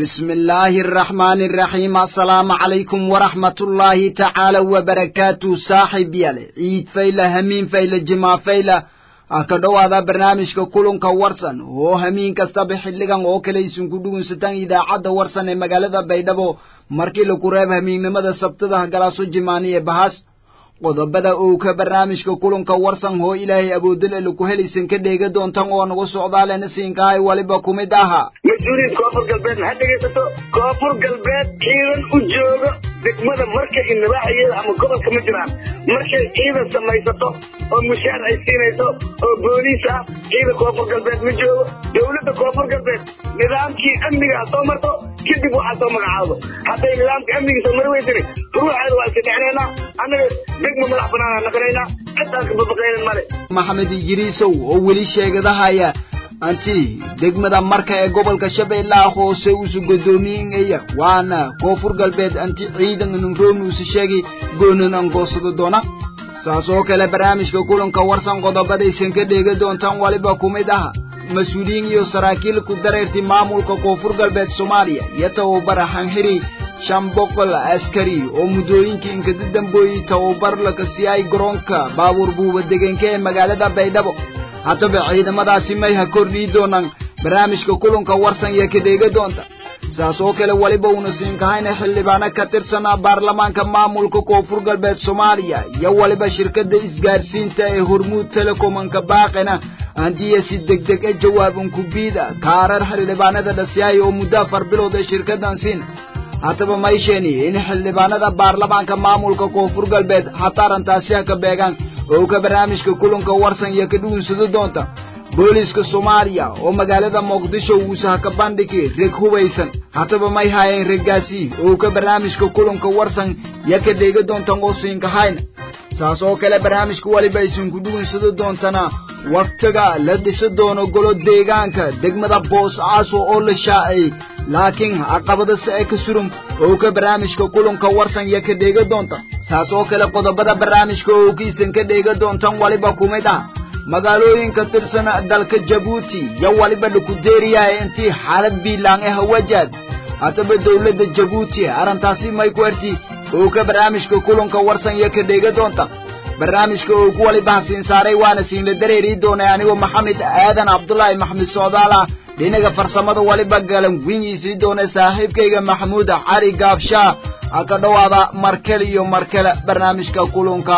بسم الله الرحمن الرحيم السلام عليكم ورحمة الله تعالى وبركاته صاحب يالي عيد فيلا همين فيلا جماع فيلا aka dhowaada barnaamijka kulanka warsan oo hamiin kastaba xilligan oo kale isunku dhugunsataan idaacadda warsan ee magaalada baydhabo markii lagu reeb hamiinnimada sabtada galaaso jimaani ee bahas qodobada uu ka barnaamijka kulanka warsan hoo ilaahay awoodal ee laku helaysan ka dheega doontan oo nagu socdaalena siinkahay waliba ku mid ahaa mas-uuliyiin koonfur galbeed ha dhegaysato koonfur galbeed ciidan u joogo degmada markay inabaaxayeeda ama gobolka ma jiraan markay ciidan samaysato oo mushaar ay siinayso oo booliis ah ciidan koonfur galbeed ma joogo dowladda koonfur galbeed nidaamkii amniga ha soo marto kadib waxaa soo magacaabo hadday nidaamka amniga soo mari weysani ruuxeeda waa iska dhexnaynaa annaga degma madax banaana naqanaynaa cidaan ka babaqaynan male maxamed idriisow oo weli sheegadahaya anti degmada marka ee gobolka shabeellaha hoose uusu godoomiyeya waana koonfur galbeed anti ciidan inunroonuusa sheegi goonan angoosado doona saas oo kale barnaamijka kulanka warsan qodobadaysan ka dheega doontaan waliba ku mid aha mas-uuliyiin iyo saraakiil ku dareertay maamulka koonfur galbeed soomaaliya iyo tababara xanxiri shan boqol askari oo muddooyinkii inkada dambooyey tababar laka siiyay garoonka baabuur buuba degenka ee magaalada baydhabo haddaba ciidamadaasi may ha kordhii doonaan barnaamijka kulanka warsan iyo ka dheega doonta saas oo kale weliba uuna siinkahayna xildhibaano ka tirsanaa baarlamaanka maamulka koonfur galbeed soomaaliya iyo weliba shirkadda isgaarsiinta ee hormuud telecomanka baaqina handiiya si degdeg e jawaaban kubiida kaarar xildhibaanada dhasiyahay oo muddo afar bilood ee shirkaddan siin haddaba maysheeni in xildhibaanada baarlamaanka maamulka koonfur galbeed hataa arrintaasi ha ka beegaan oo ka barnaamijka kulanka warsan iyo ka dhugunsado doonta booliiska soomaaliya oo magaalada muqdisho uusa ha ka bandhigi reg hubaysan haddaba may haayeen reggaasi oo ka barnaamijka kulanka warsan iyo ka dheega doontan oo siinkahayna saas oo kale barnaamijka weliba isinku dhugunsado doontana wakhtiga la dhisa doono golo deegaanka degmada boosaaso oo la shaacay laakiin caqabada si ay ka surum oo ka barnaamijka kulanka warsan iyo ka dheega doonta saas oo kale qodobada barnaamijka oo kiisan ka dheega doontan waliba ku mid ah magaalooyinka tirsan dalka jabuuti iyo waliba lakudeeriyahay intii xaalad biilaan ee hawajaad haddaba dowladda jabuuti arrintaasi may ku erti oo ka barnaamijka kulanka warsan iyo ka dheega doonta barnaamijka oo ku waliba hasiin saaray waana siinla dareerii doonay anigoo maxamed aadan cabdulaahi maxmed socdaal ah dhinaga farsamada waliba galan winyiisii doonay saaxiibkayga maxamuud cali gaabshaa ha ka dhowaada markale iyo markale barnaamijka kulanka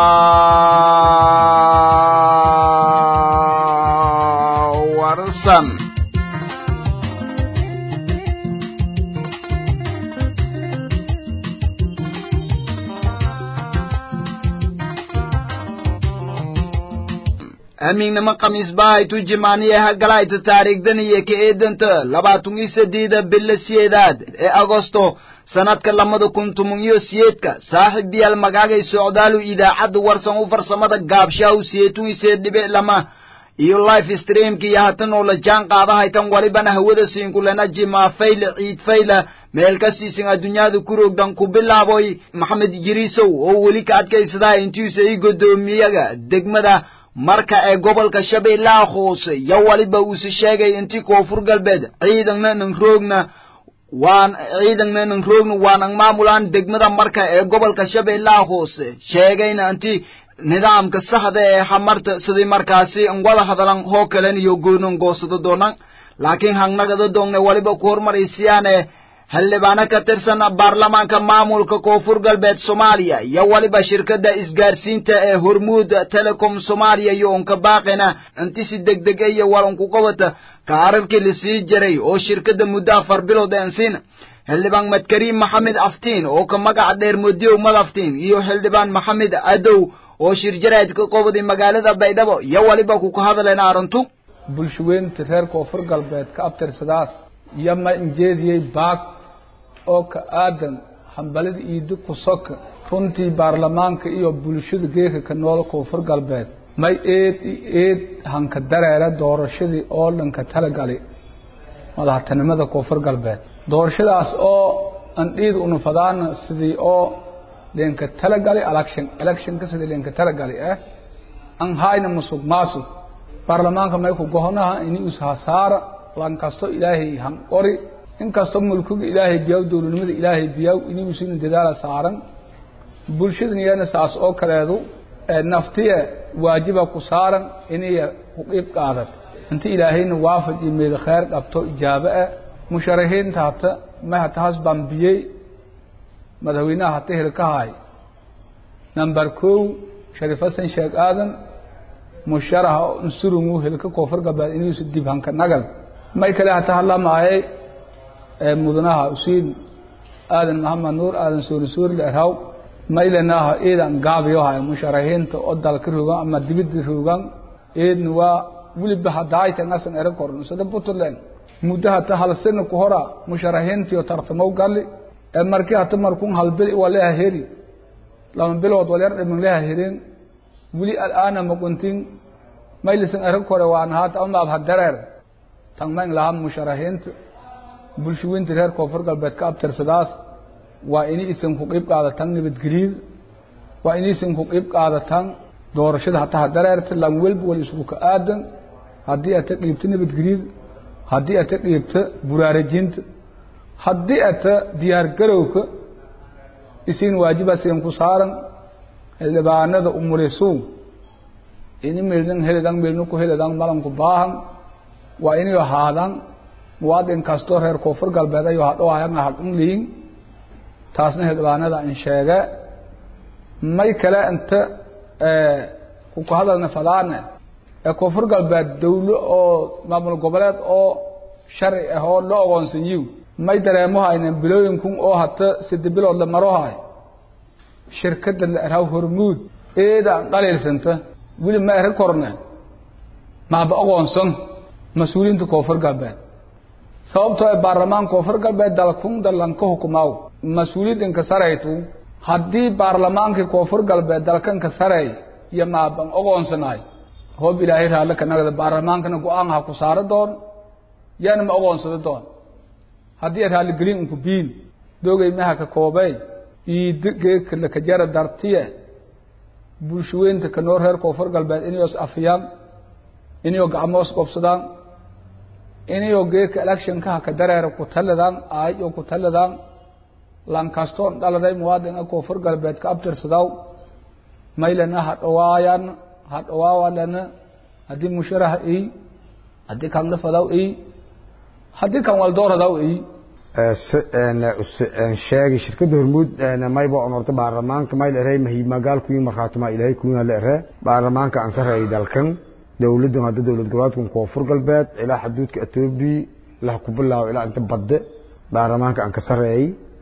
warsan amiignimo khamiis bahaytu jimaaniye hagalayta taariikhdan iyo ka eedanta labaatan iyo saddeeda bilo siyeedaad ee agosto sanadka lamada kun toban iyo siyeedka saaxiib yaal magaagay socdaalu idaacadda warsan u farsamada gaabshaahu siyeetun iseed dhibic lama iyo life streamka iyo hatan oo la jaan qaadahaytan walibana hawada siinkulena jimaa fayla ciid fayla meel ka siisan adduunyada ku roogdan ku bilaaboy maxamed jiriisow oo weli ka adkaysadaa intiisa i godoomiyaga degmada marka ee gobolka shabeellaha hoose yo waliba uuse sheegay intii koonfur galbeed ciidanna nan roogna waan ciidanna nan roogna waanan maamulaan degmada marka ee gobolka shabeellaha hoose sheegayna intii nidaamka saxda ee hamarta sidii markaasi wada hadalan hoo kalen iyo goonan goosado doonan laakiin hangnagada doongne waliba ku hormaraysiyaane xildhibaano ka tirsan baarlamaanka maamulka koonfur galbeed soomaaliya iyo waliba shirkadda isgaarsiinta ee hormuud telecom soomaaliya iyo unka baaqina inti si degdeg iyo walanku qabata kaararkii lasii jiray oo shirkadda muddo afar bilood eensiina xildhibaan madkariim maxamed aftiin oo ka magaca dheer modiyow madaftiin iyo xildhibaan maxamed adow oo shirjaraad ka qobaday magaalada baydhabo iyo waliba kuka hadleen arrintu bulshaweynta reer koonfur galbeed ka abtirsadaas iyo ma injeediyey baag oo ka aadan hambalada iidi kusoka runtii baarlamaanka iyo bulshada geeka ka nool koonfur galbeed may eed i eed hanka dareere doorashadii oo dhanka talagali madaxtinimada koonfur galbeed doorashadaas oo andhiid unufadaana sidii oo leenka talagali election electionka sidii leenka talagali ah an hayna musuq maasuq baarlamaanka may ku gohonaha ini ushasaara lan kasto ilaahay han qori inkastoo mulkiga ilaahay biyaw dowladnimada ilaahay biyaw inuusina dadaala saaran bulshadan iyana saas oo kaleedu naftiya waajiba ku saaran inaya ku qiib qaadad inta ilaahayna waafaj iyo meeda khayr qabto ijaabo ah musharaxiinta hata ma hata has bambiyey madaxweynaha hata hilkahay number kow shariif xasan sheekh aadan musharaxa oo unsurungu hilka koonfur galbeed inuusa dib hanka nagal may kale hata hadlamaayay mudanaha usiin aadan maxamed nuur aadan suuri suuri leerhaw maylanaha iidan gaabiyohay musharaxiinta oo dalka rogan ama dibida rogan eedna waa weliba hadaayta ngasan era koran sida puntland muddo hata hal sano ku hora musharaxiintiyo tartamow galli ee markii hata markun hal bil waleha heri lama bilood walyar dhimin leha herin weli al'aana maquntin maylisan era kore waan haata amaab hadareer tangmayn lahaa musharaxiinta bulshooyinta reer koonfur galbeed ka abtirsadaas waa inay isan ku qiib qaadatan nabadgelyada waa inay isan ku qiib qaadatan doorashada hataa hadareerta lan welba wal isku ka aadan haddii ata qiibta nabadgelyada haddii ata qiibta buraarajinta haddii ata diyaar garowka isin waajibaasiin ku saaran xildhibaanada umulisu ini milnan helidan milnu ku helidan malanku baahan waa inay ahaadan muwaadin kastoo reer koonfur galbeed ayuu hadhoayana hadun liin taasna xildhibaanada in sheege may kale inta kuku hadalna fadaane ee koonfur galbeed dawlo oo maamul goboleed oo sharci ah oo la ogoonsanyiw may dareemohaynen bilooyinkun oo hata sida bilood la marohay shirkada la erhaw hormuud eeda an dhaliilsanta weli ma eri korne maaba ogoonsan mas-uuliyiinta koonfur galbeed sababtoo ee baarlamaan koonfur galbeed dalkun dalanka hukumaaw mas-uuliyiinka saraytu haddii baarlamaankii koonfur galbeed dalkanka saray iyo maaban ogoonsanaay hoob ilaahay raalle ka nagda baarlamaankana go-aan ha ku saaro doon yaana ma ogoonsado doon haddii ay raalligelin unku biin doogay maha ka koobey iida geeka lakajara dartiye bulshaweynta ka noo reer koonfur galbeed inayos afiyaan inayoo gacmoos qobsadaan inayoo geeka electionkaha ka dareera ku taladaan aayoo ku taladaan lankastoon dhaladay muwaadinka koonfur galbeed ka abtirsadaw maylana ha dhawaayan ha dhawaawalana haddii musharaha ey haddii kan lafadaw ey haddii kan waldooradaw ey sheegi shirkada hormuud mayba onorta baarlamaanka mayl ere mahiimagaal kuyin markhaatuma ilaahay kuyin la ere baarlamaanka ansarey dalkan dowladan hadda dowlad goboleedkan koonfur galbeed ilaa xuduudka etoobiya ilaa ku bilaabo ilaa inta badde baarlamaanka aan ka sareeyey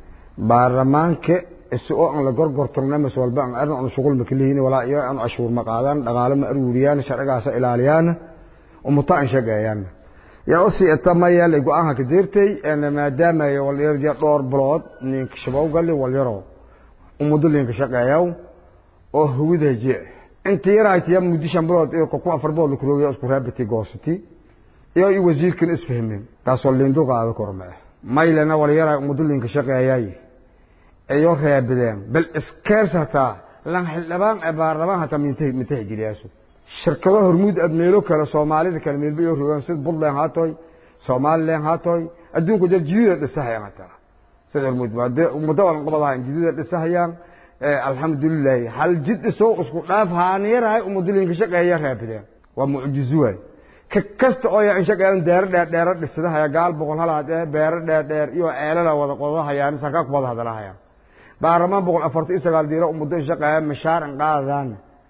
baarlamaanka isagoo aan la gorgortorna mas walba aan arna aan shuqul ma kalihiin walaa iyo aan cashuur ma qaadaan dhaqaale ma aruuriyaan sharcigaasa ilaaliyaan umuta aan shaqeeyaan yaa usii etamaya la go-aanka ka deertay maadaama walyar dhowr bilood ninka shabowgali walyaro umudo linka shaqeeyaw oo hawida je inta yaraytiya muddo shan bilood iyo ku afar bilood la kuroogiya isku raabati goosati iyo i wasiirkan isfahmin taasoo lindo qaado korme maylana walyara umudo linka shaqeeyay iyo reebadeen bal iskeers hataa lan xildhibaan ee baarlamaan hataa mintay mintay jiriyaasu shirkado hormuud aad meelo kale soomaalida kale meelba iyo rogaan sida puntland haatoy somaliland haatoy adduunku jir jidida dhisahayaan hataa sida hormuud muddo walan qabadahayn jidida dhisahayaan alxamdulilahi hal jid isoo isku dhaaf haaniyarahay umudilinka shaqeeya raabideen waa mucjizo waay ka kasta oo yaa in shaqeeyan deero dheer dheero dhisadahaya gaal boqol halaad ee beero dheer dheer iyo ceelala wada qodahayaan sakaa ku wada hadalahayaan baarlamaan boqol afartan iyo sagaal diiro umuddo in shaqeeya mashaar in qaadadaan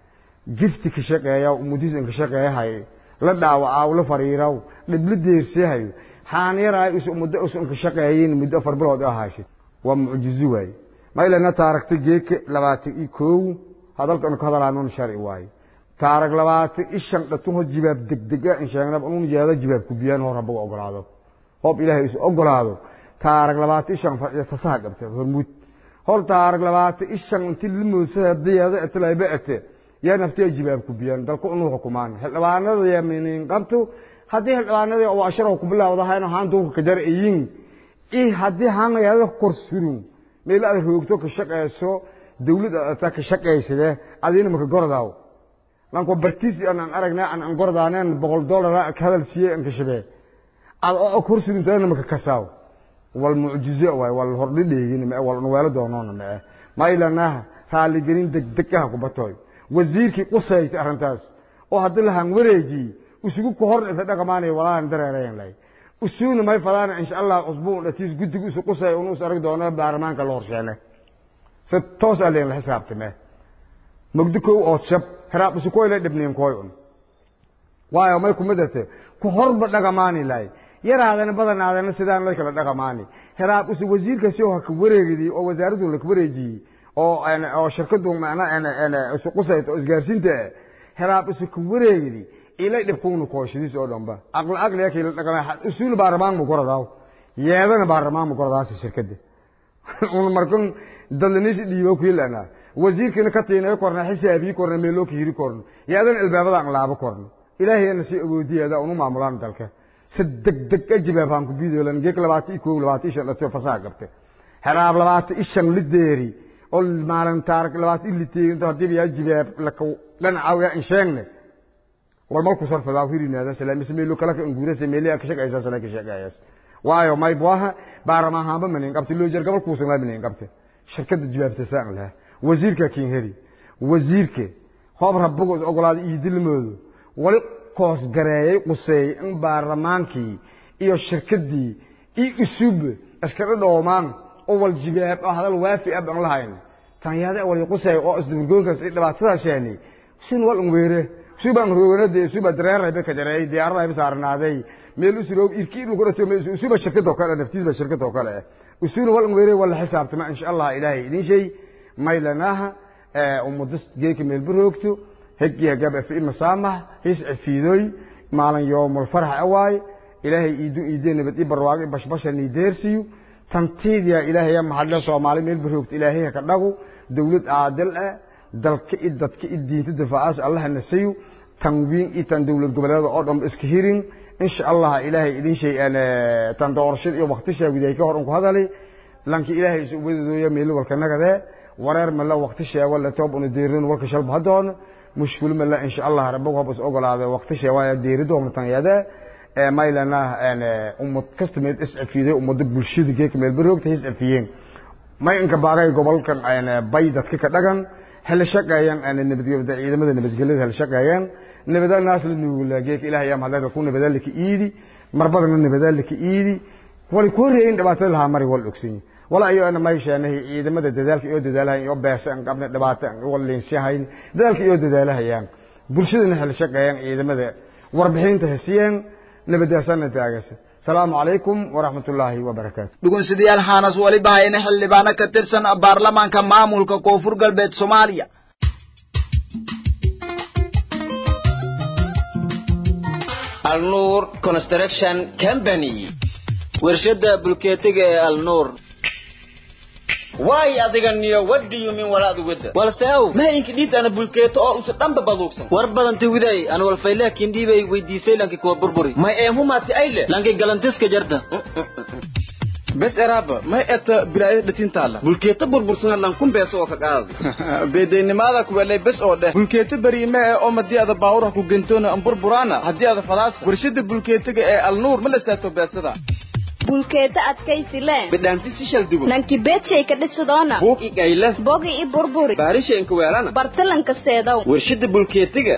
gifti ka shaqeeya umudiis in ka shaqeeyahay la dhaawacaaw la fariiraw dhibla deersiyahayo haaniyarahay isu umuddo isu in ka shaqeeyin muddo afar bilood oo haysid waa mucjizo waay maylana taaragta geeka labaatan iyo kow hadalkan ka hadalaanon sharci waaye taarag labaatan iyo shan dhatuho jibaab degdega in sheegnab un jeeda jibaab ku biyaan hor habaga ogolaado hoob ilaahay isu ogolaado taarag labaatan iyo shan fasaha qabta hormuud hor taarag labaatan iyo shan inti limoosada diyaada etilayba ete yaa naftiya jibaab ku biyaan dalku inuu xukumaan xildhibaanada yaminin qabto haddii xildhibaanadii oo asharo ku bilaawdahayno haantuuka kajar iyin i haddii haanayada kor surun meel aad roogto ka shaqeyso dawlad aad ka shaqeysade adina maka gordaaw lanko bartiis aan aragnaa aan gordaanen boqol dollar ka hadal siiyay aan ka shabee ad oo kor suruntaana maka kasaaw wal mucjize waay wal hordhidheegin mae wal nuweelo doonoona mae maylanaha raaligelin degdegaha kubatoy wasiirkii qusaytay arrintaas oo haddii lahan wareeji isugu ku hor inta dhaqamaanay walaan dareerayan lay usuuna may fadaana insha allah usbuun dhatiis guddigu isu qusay unu is arag doono baarlamaanka la horsheene si toos a leen la xisaabtame mogdi kow ood shab heraab isu koyle dhibniin koy un waayo may kumidate ku horba dhaqamaani lay yaraadana badanaadana sidaan la kala dhaqamaani heraab isu wasiirkaasi oo haka wareegidii oo wasaaraddu laka wareejiyey oo oo shirkadu macnaa isu qusayta oo isgaarsiinta heraab isu ka wareegidi ilay dhibkuuna kooshadiis oo dhanba aqli aqliga kila dhaqama usuul baarlamaan mu goradaaw yeedana baarlamaan mu goradaasi shirkada un markan dadlanis dhiibo kuilana wasiirkina ka tiinay korna xisaabii korna meeloo ka hiri korna yeedana albaabada aan laabo korna ilaahayna si awoodiyeeda unu maamulaan dalka si degdeg a jibaabaan ku biidoolan geek labaatan iyo koob labaatan iyo shan dhato fasaha qabte heraab labaatan iyo shan lideeri oo maalin taarik labaatan iyo liteerinto haddii yaa jibaab laka dhanacaw in sheegne war malku sarfadaa hirinaada salaamis meelo kala ka ingurasa meelo ka shaqaysa sana ka shaqayas waayo may bwaha baarama hamba manin qabti loo jar gabal ku sanaa manin qabti shirkada jibaabta saan laha wasiirka kin heri wasiirka hoob rabbugo ogolaad ii dilmoodo wali koos gareeyay qusay in baarlamaankii iyo shirkadii ii usub askara dhoomaan oo wal jibaab ah hadal waafi ab aan lahayn tan yaada wali qusay oo isdurgoonkaas dhibaatada sheeni sin wal weere suban roonade suba dareeray be kajaray diyaarada ay saarnaaday meel usuro irkii lagu rato meel suba shirkad oo kale naftiis ba shirkad oo kale usuna wal weere wala xisaabtama insha Allah ilaahay idin shay maylanaha umudis geeka meel buroogto هجي هجاب في مسامح هيس عفيدوي مالن يوم الفرح أواي إلهي إيدو إيدين بدي برواقي بش بش نديرسيو تنتيد يا إلهي يا محل صومالي ميل بروكت إلهي هكذا دولة عادل دلك إدت كإدين تدفعاس الله نسيو تنوين إتن دولة قبلات أردم إسكهيرين إن شاء الله إلهي إدين شيء أنا تندورشد يوم وقت شيء بدي كهرم هذا لي لانك إلهي سبحانه يميل والكنك ذا ورير من الله وقت شيء ولا توب ونديرين ولا كشلب هدون مشكل من الله إن شاء الله ربك بس أقول هذا وقت شيء وايد ديرده ومتن يده ما لنا أنا أم كستمت اسعد فيه أم دب الشيء كيك من البروك تهز فيين ما إنك باقي قبل كان أنا بيدة كيك دقن هل شقة ين أنا نبدي بدأ إذا ماذا نبدي قلت هل شقة ين نبدأ الناس اللي نقول جيك إله يوم هذا يكون بدل لك إيدي مربضنا نبدل لك إيدي ولكل رين دبعتها مري والأكسين ولا أيو أنا ما يشانه إذا ماذا دذلك يود دذلها يو بس أن قبل دبعت ولا شهين دذلك يود دذلها يعني برشدنا هل شقة يعني إذا ماذا وربحين تهسيان نبدأ سنة تاجس السلام عليكم ورحمة الله وبركاته dhugunsidayaal xaanas waliba hayna xildhibaano ka tirsan baarlamaanka maamulka koonfur galbeed soomaaliya alnuur construction company warshada bulkeetiga ee alnuur waay adiga niyo what do you mean walaad wada walseow mahaynka dhiidana bulkeeto oo usa dhanba baduugsan war badanta widay an walfayleh kindhiibay weydiisay lanki kuwa burburi may eemumaati ayle lanki galantiska jarta bes eraaba may eta bilaaya dhatintaala bulkeeto burbursana lankun beeso oo ka qaadi beedaynimaada kuwelay bes oo dheh bulkeeto beriime ee oo madii ada baawurha ku gentoona an burburaana haddii ada fadaasa warshada bulkeetiga ee alnuur ma la saato beesada bulkeeta adkaysi le bidhaanti sishal dubo nanki beedshay ka dhisidoona buug i gayle bogi i burburi baarisha inka weelana bartalanka seedow warshada bulkeetiga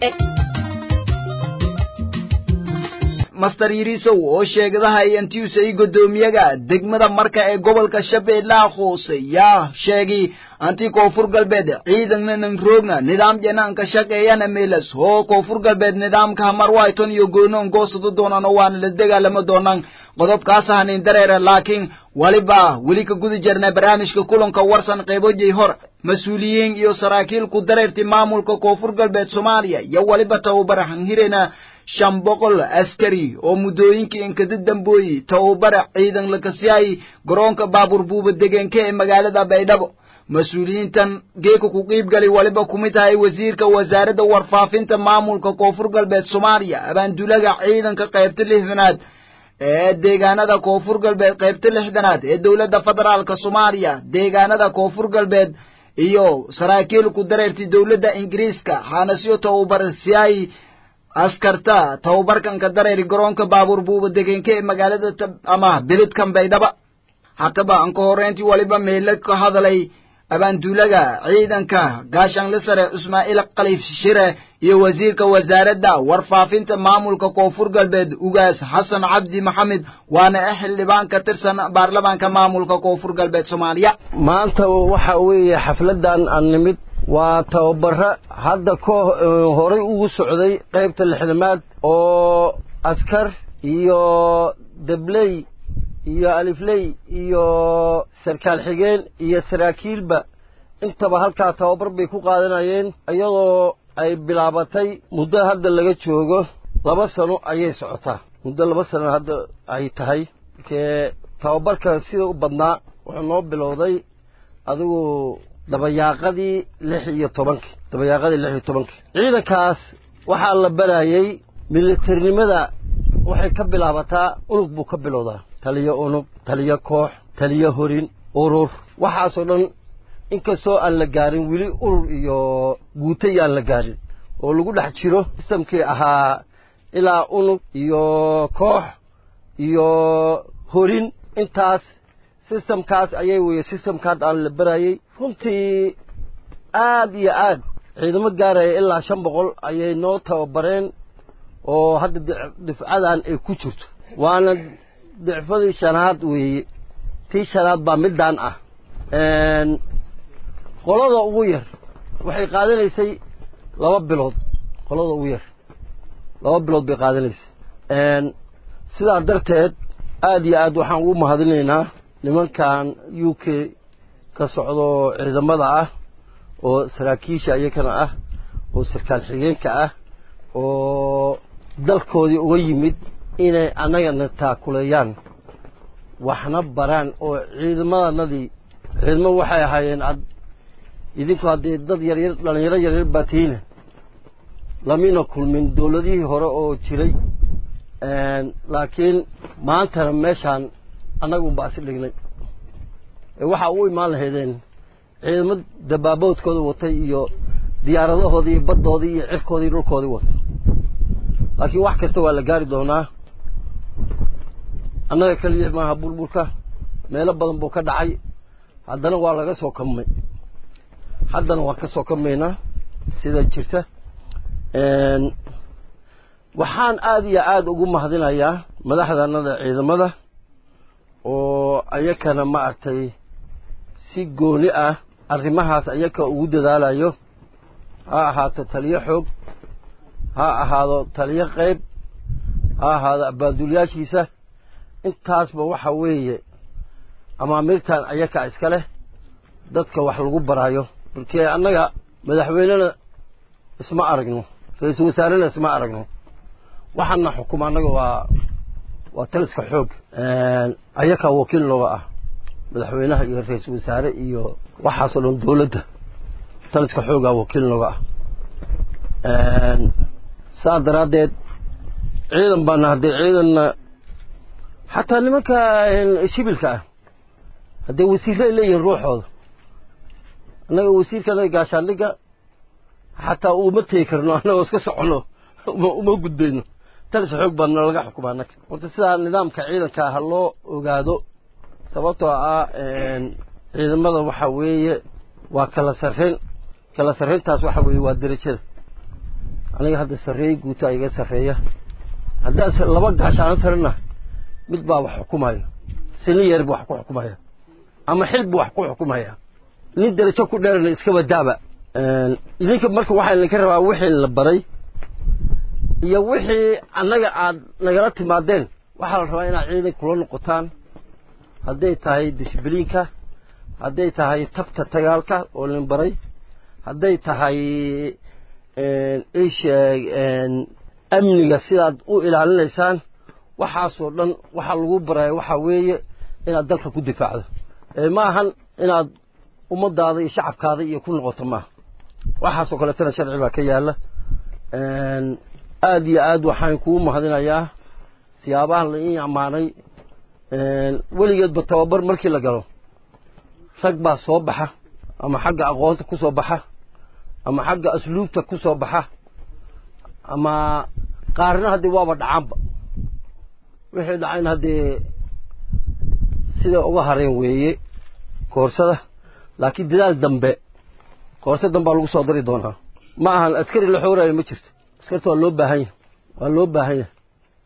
master yirisow oo sheegadaha intiusay guddoomiyaga degmada marka ee gobolka shabeellaha hoose yaa sheegay anti koonfur galbeed ciidanna nan roogna nidaam janaanka shaqeeyana meelas hoo koonfur galbeed nidaamka hamarwayton iyo goonoon goosado doonaan oo waana la dagaalama doonaan qodobkaas hanin dareera laakiin waliba weli ka guda jirnay barnaamijka kulanka warsan qaybojay hor mas-uuliyiin iyo saraakiil ku dareerti maamulka koonfur galbeed soomaaliya iyo waliba tababar hanhirena shan boqol askari oo muddooyinkii inkada dambooyi tababara ciidan lakasiyaay garoonka baabuur buuba degenke ee magaalada baydhabo mas-uuliyiintan geeka ku qiibgali waliba kumid tahay wasiirka wasaaradda warfaafinta maamulka koonfur galbeed soomaaliya abaandulaga ciidanka qaybta lixdanaad ee deegaanada koonfur galbeed qaybta lixdanaad ee dowladda federaalka soomaaliya deegaanada koonfur galbeed iyo saraakiil ku dareerti dowladda ingiriiska xaanasyo tababar siyaay askarta tababarkan ka dareeri garoonka baabuur buuba degenke ee magaalada ama beledkan baydhaba hataba anka horreyntii waliba meele ka hadalay abaanduulaga ciidanka gaashaanle sare ismaaciil khaliif shire iyo wasiirka wasaaradda warfaafinta maamulka koonfur galbeed ugaas xasan cabdi maxamed waana xildhibaan ka tirsan baarlamaanka maamulka koonfur galbeed soomaaliya maanta waxa weeye xafladdan aan nimid waa tababaro hadda ka horay ugu socday qaybta lixdamaad oo askar iyo debley iyo alifley iyo sarkaal xigeen iyo saraakiilba intaba halkaa tababar bay ku qaadanayeen iyadoo ay bilaabatay muddo hadda laga joogo laba sano ayay socotaa muddo laba sano hadda ay tahay markee tababarka sida u badnaa wuxuu noo bilowday adigu dabayaaqadii lix iyo tobankii dabayaaqadii lix iyo tobankii ciidankaas waxaa la barayey militarnimada waxay ka bilaabataa unug buu ka bilowdaa taliyo unug taliyo koox taliyo horin urur waxaasoo dhan inkastoo aan la gaarin weli urur iyo guutay aan la gaarin oo lagu dhex jiro sistamkii ahaa ilaa unug iyo koox iyo horin intaas sistamkaas ayay weye sistamkaad aan la barayey runtii aad iyo aad ciidamo gaaraya ilaa shan boqol ayay noo tababareen oo hadda difcadan ay ku jirto waana dicfadii shanaad weeye tii shanaad baa middaan ah qolada ugu yar waxay qaadanaysay laba bilood qolada ugu yar laba bilood bay qaadanaysay sidaa darteed aad iyo aad waxaan ugu mahadinaynaa nimankan u k ka socdo ciidamada ah oo saraakiisha iyakana ah oo sarkaal xigeenka ah oo dalkoodii uga yimid inay annagana taakuleeyaan waxna baraan oo ciidamadanadii ciidamo waxay ahaayeen ad idinku haddii dad yaryar dhallinyaro yaryar baa tihiine lamina kulmin dowladihii hore oo jiray laakiin maantana meeshaan annaga unbaa is dhignay waxaa u imaan lahaydeen ciidamo dabaaboodkooda watay iyo diyaaradahoodii iyo baddoodii iyo cirkoodii dhulkoodii watay laakiin wax kasta waa la gaari doonaa annaga keliya maaha burburka meelo badan buu ka dhacay haddana waa laga soo kamay haddana waan ka soo kamaynaa sida jirta waxaan aada iyo aada ugu mahadinayaa madaxdanada ciidamada oo ayakana maaragtay si gooni ah arrimahaas ayaka ugu dadaalayo ha ahaato taliyo xoog ha ahaado taliyo qayb ha ahaado abaaduulyaashiisa intaasba waxa weeye amaamirtan ayaka iska leh dadka wax lagu baraayo markee annaga madaxweynena isma aragno ra-iisul wasaarena isma aragno waxaana xukuma annaga waa waa taliska xoog ayakaa wakiil nooga ah madaxweynaha iyo ra-iisul wasaare iyo waxaasoo dhan dowladda taliska xoogaa wakiil nooga ah saa daraaddeed ciidan baana haddee ciidanna xataa nimanka shibilka ah haddee wasiirray leeyihiin ruuxooda annaga wasiirkana gaashaandhigga xataa uma tegi karno annagoo iska soconno uma gudbayno talis xoog baana laga xukumaa annaga horta sidaa nidaamka ciidanka ha loo ogaado sababtoo ah ciidamada waxa weeye waa kala sarreyn kala sarreyntaas waxa weeye waa derajada aniga hadda sarreey guuta iga sarreeya haddaan laba gaashaano sarena mid baa wax xukumaya sini yeer buu wax ku xukumaya ama xil buu wax ku xukumaya nin derajo ku dheerana iskaba daaba idinka marka waxaa idinka rabaa wixii la baray iyo wixii annaga aad nagala timaadeen waxaa la rabaa inaad ciidan kula noqotaan hadday tahay disbliinka hadday tahay tabta dagaalka oo lin baray hadday tahay isheeg amniga sidaad u ilaalinaysaan waxaasoo dhan waxaa lagu baraya waxaa weeye inaad dalka ku difaacdo ma ahan inaad ummadaada iyo shacabkaada iyo ku noqoto maaha waxaasoo kaleetana sharci baa ka yaala aada iyo aad waxaan kuu mahadinayaa siyaabahan la ii ammaanay weligeedba tababar markii la galo rag baa soo baxa ama xagga aqoonta ku soo baxa ama xagga asluubta ku soo baxa ama qaarna haddee waaba dhacaanba wixii dhacayna haddee si siday uga hareen weeye koorsada laakiin dadaal dambe koorso dambaa lagu soo dari doonaa ma ahan askari la xoorayo ma jirto askarta waa loo baahan yahay waa loo baahan yahay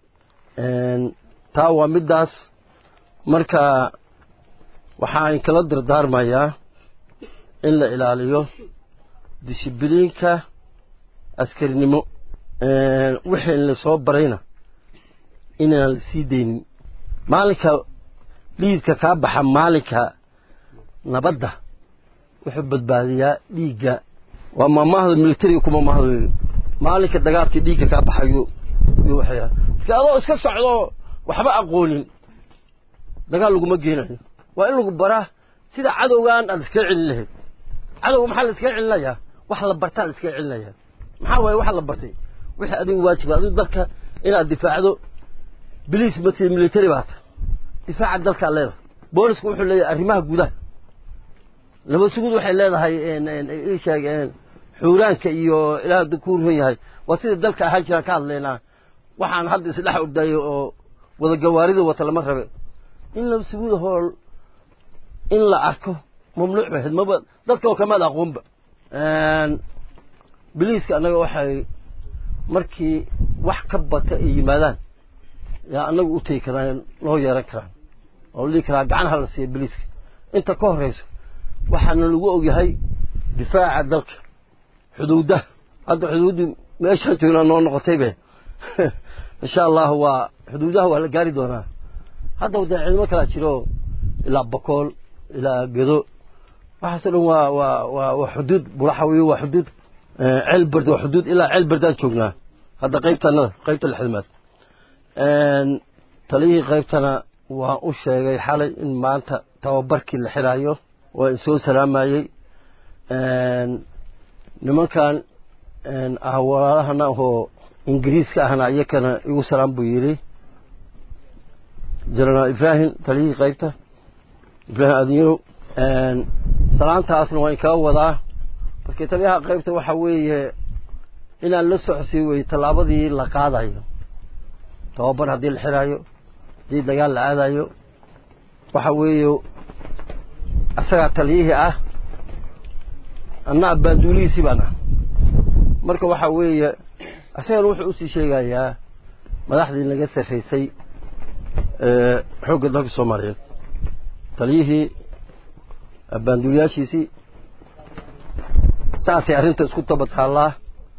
taa waa middaas marka waxaan kala dardaarmayaa in la ilaaliyo dishibiliinka askarinimo wixii la soo barayna inaan la sii daynin maalinka liidka kaa baxa maalinka nabadda wuxuu badbaadiyaa dhiigga waa maamahda militariga kuma mahdo maalinka dagaalkii dhiigga kaa baxayo iyo waxyaa marka adoo iska socdo waxba aqoonin dagaal laguma geenayo waa in lagu baraa sida cadowgan aad iskaga celin lahayd cadowga maxaa la iskaga celinayaa wax la bartaa la iskaga celinayaa maxaa waaye wax la bartay wixii adigu waajiba adigu dalka inaad difaacdo biliis mati military baa ta difaaca dalkaa leedahay boolisku wuxuu leeyahay arrimaha gudaha laba sugud waxay leedahay isheeg xuuraanka iyo ilaah ku run yahay waa sida dalka ahaan jiraan ka hadlaynaa waxaan hadda isdhex ordayo oo wada gawaarida wata lama rabe in laba sugud hool in la arko mamnuuc bay ahayd maba dadka oo kamaad aqoonba biliiska annaga waxay markii wax ka bata ay yimaadaan yaa annagu u tegi karaan loo yeeran karaan oo la dhihi karaa gacanaha la siiya biliiska inta ka horrayso waxaana lagu ogyahay difaaca dalka xuduudaha hadda xuduuddu meeshaan joognaa noo noqotaybe insha allahu waa xuduudaha waa la gaari doonaa hadda dee ciidamo kalaa jiro ilaa bokool ilaa gedo waxaasoo dhan waa waa waa waa xuduud bulaxawiyo waa xuduud ceelberd waa xuduud ilaa ceelberdaan joognaa hadda qaybtanada qaybta lixdamaad taliyihii qaybtana waa u sheegay xalay in maanta tababarkii la xiraayo waa in soo salaamayey nimankan ah walaalahana oo ingiriiska ahna iyakana igu salaam buu yidhi jenaraal ibraahim taliyihii qaybta ibraahim adinyarow salaantaasna waa in kaga wadaa markii taliyaha qaybta waxa weeye inaan la socsii weye tallaabadii la qaadayo tababar haddii la xiraayo haddii dagaal la aadayo waxa weeye isagaa taliyihii ah anna abbaanduulihiisii baan ah marka waxa weeye isagana wuxuu usii sheegayaa madaxdii naga sarraysay xoogga dalka soomaaliyeed taliyihii abbaanduuliyaashiisii saasay arrinta isku daba taallaa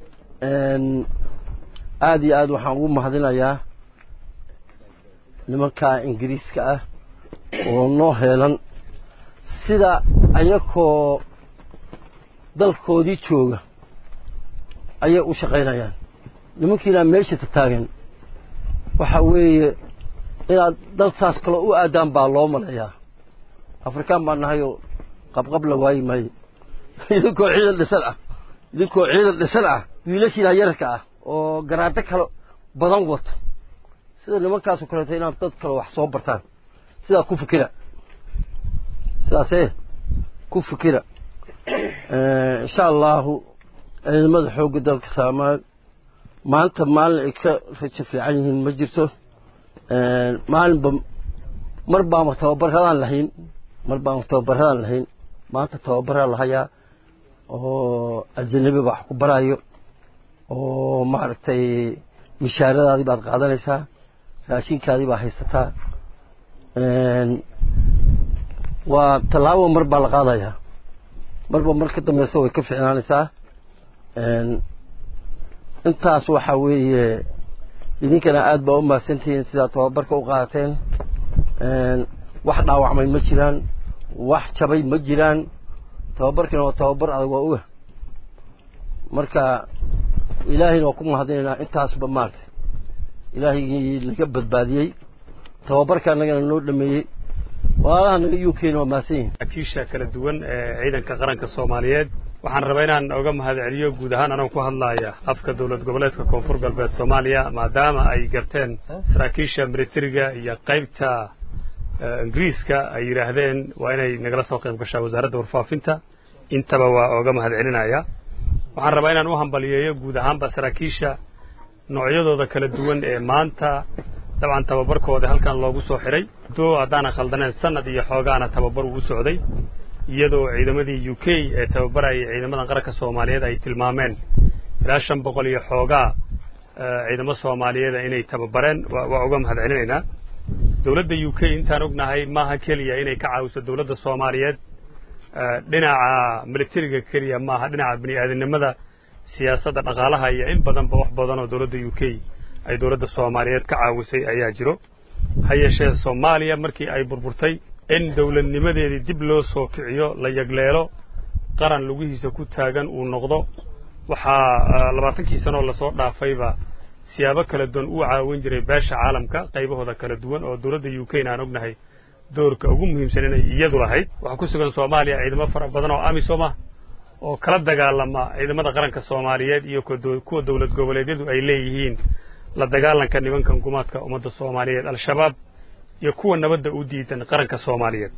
aada iyo aad waxaan ugu mahadinayaa nimankaa ingiriiska ah oo noo heelan sida ayakoo dalkoodii jooga ayay u shaqaynayaan nimankiinaa meesha tataagan waxa weeye inaad dal saas kaloo u aadaan baa loo maleeyaa afrikaan baan nahayoo qabqab la waayi maayo idinkoo ciidan dhisan ah idinkoo ciidan dhisan ah wiilashiina yararka ah oo garaado kale badan wato sida nimankaasoo kaleeto inaad dad kale wax soo bartaan sidaa ku fikira sidaasee ku fikira insha allahu ciidamada xoogga dalka soomaali maanta maalin ay ka rajo fiican yihiin ma jirto maalinba mar baama tababaradaan lahayn mar baama tababaradaan lahayn maanta tababaraa lahayaa oo ajanabi baa wax ku barayo oo maaragtay mishaaradaadii baad qaadanaysaa raashinkaadii baa haysataa waa tallaabo mar baa la qaadayaa marba mar ka dambeysa way ka ficnaanaysaa intaas waxa weeye idinkana aad baa u mahadsantihiin sidaa tababarka u qaateen wax dhaawacmay ma jiraan wax jabay ma jiraan tababarkina waa tababar adag waa uga marka ilaahayna waa ku mahadinaynaa intaasba maaragtay ilaahigii naga badbaadiyey tababarka annagana noo dhameeyey walaalaha naga u kenya waa mahadsan yihin akiisha kala duwan ee ciidanka qaranka soomaaliyeed waxaan rabaa inaan oga mahad celiyo guud ahaan anoo ku hadlaaya afka dowlad goboleedka koonfur galbeed soomaaliya maadaama ay garteen saraakiisha militariga iyo qaybta ingiriiska ay yidhaahdeen waa inay nagala soo qayb gashaa wasaaradda warfaafinta intaba waa oga mahad celinaya waxaan rabaa inaan u hambaliyeeyo guud ahaanba saraakiisha noocyadooda kala duwan ee maanta dabcan tababarkooda halkan loogu soo xidhay doo haddaanan khaldaneen sanad iyo xoogaana tababar uu u socday iyadoo ciidamadii u k ee tababarayay ciidamadan qaranka soomaaliyeed ay tilmaameen ilaa shan boqol iyo xoogaa ciidamo soomaaliyeeda inay tababareen waa uga mahad celinaynaa dowladda u k intaan ognahay maaha keliya inay ka caawiso dowladda soomaaliyeed dhinaca militariga keliya maaha dhinaca bini aadamnimada siyaasadda dhaqaalaha iyo in badanba wax badan oo dowladda u k ay dowladda soomaaliyeed ka caawisay ayaa jiro ha yeeshee soomaaliya markii ay burburtay in dowladnimadeedii dib loo soo kiciyo la yagleelo qaran lugihiisa ku taagan uu noqdo waxaa labaatankii sanoo lasoo dhaafayba siyaabo kala duwan u caawin jiray beesha caalamka qaybahooda kala duwan oo dowladda u k na aan ognahay doorka ugu muhiimsan inay iyadu lahayd waxaa ku sugan soomaaliya ciidamo fara badan oo amisom ah oo kala dagaalama ciidamada qaranka soomaaliyeed iyo kuwa dowlad goboleedyadu ay leeyihiin la dagaalanka nimankan gumaadka ummadda soomaaliyeed al-shabaab iyo kuwa nabadda u diidan qaranka soomaaliyeed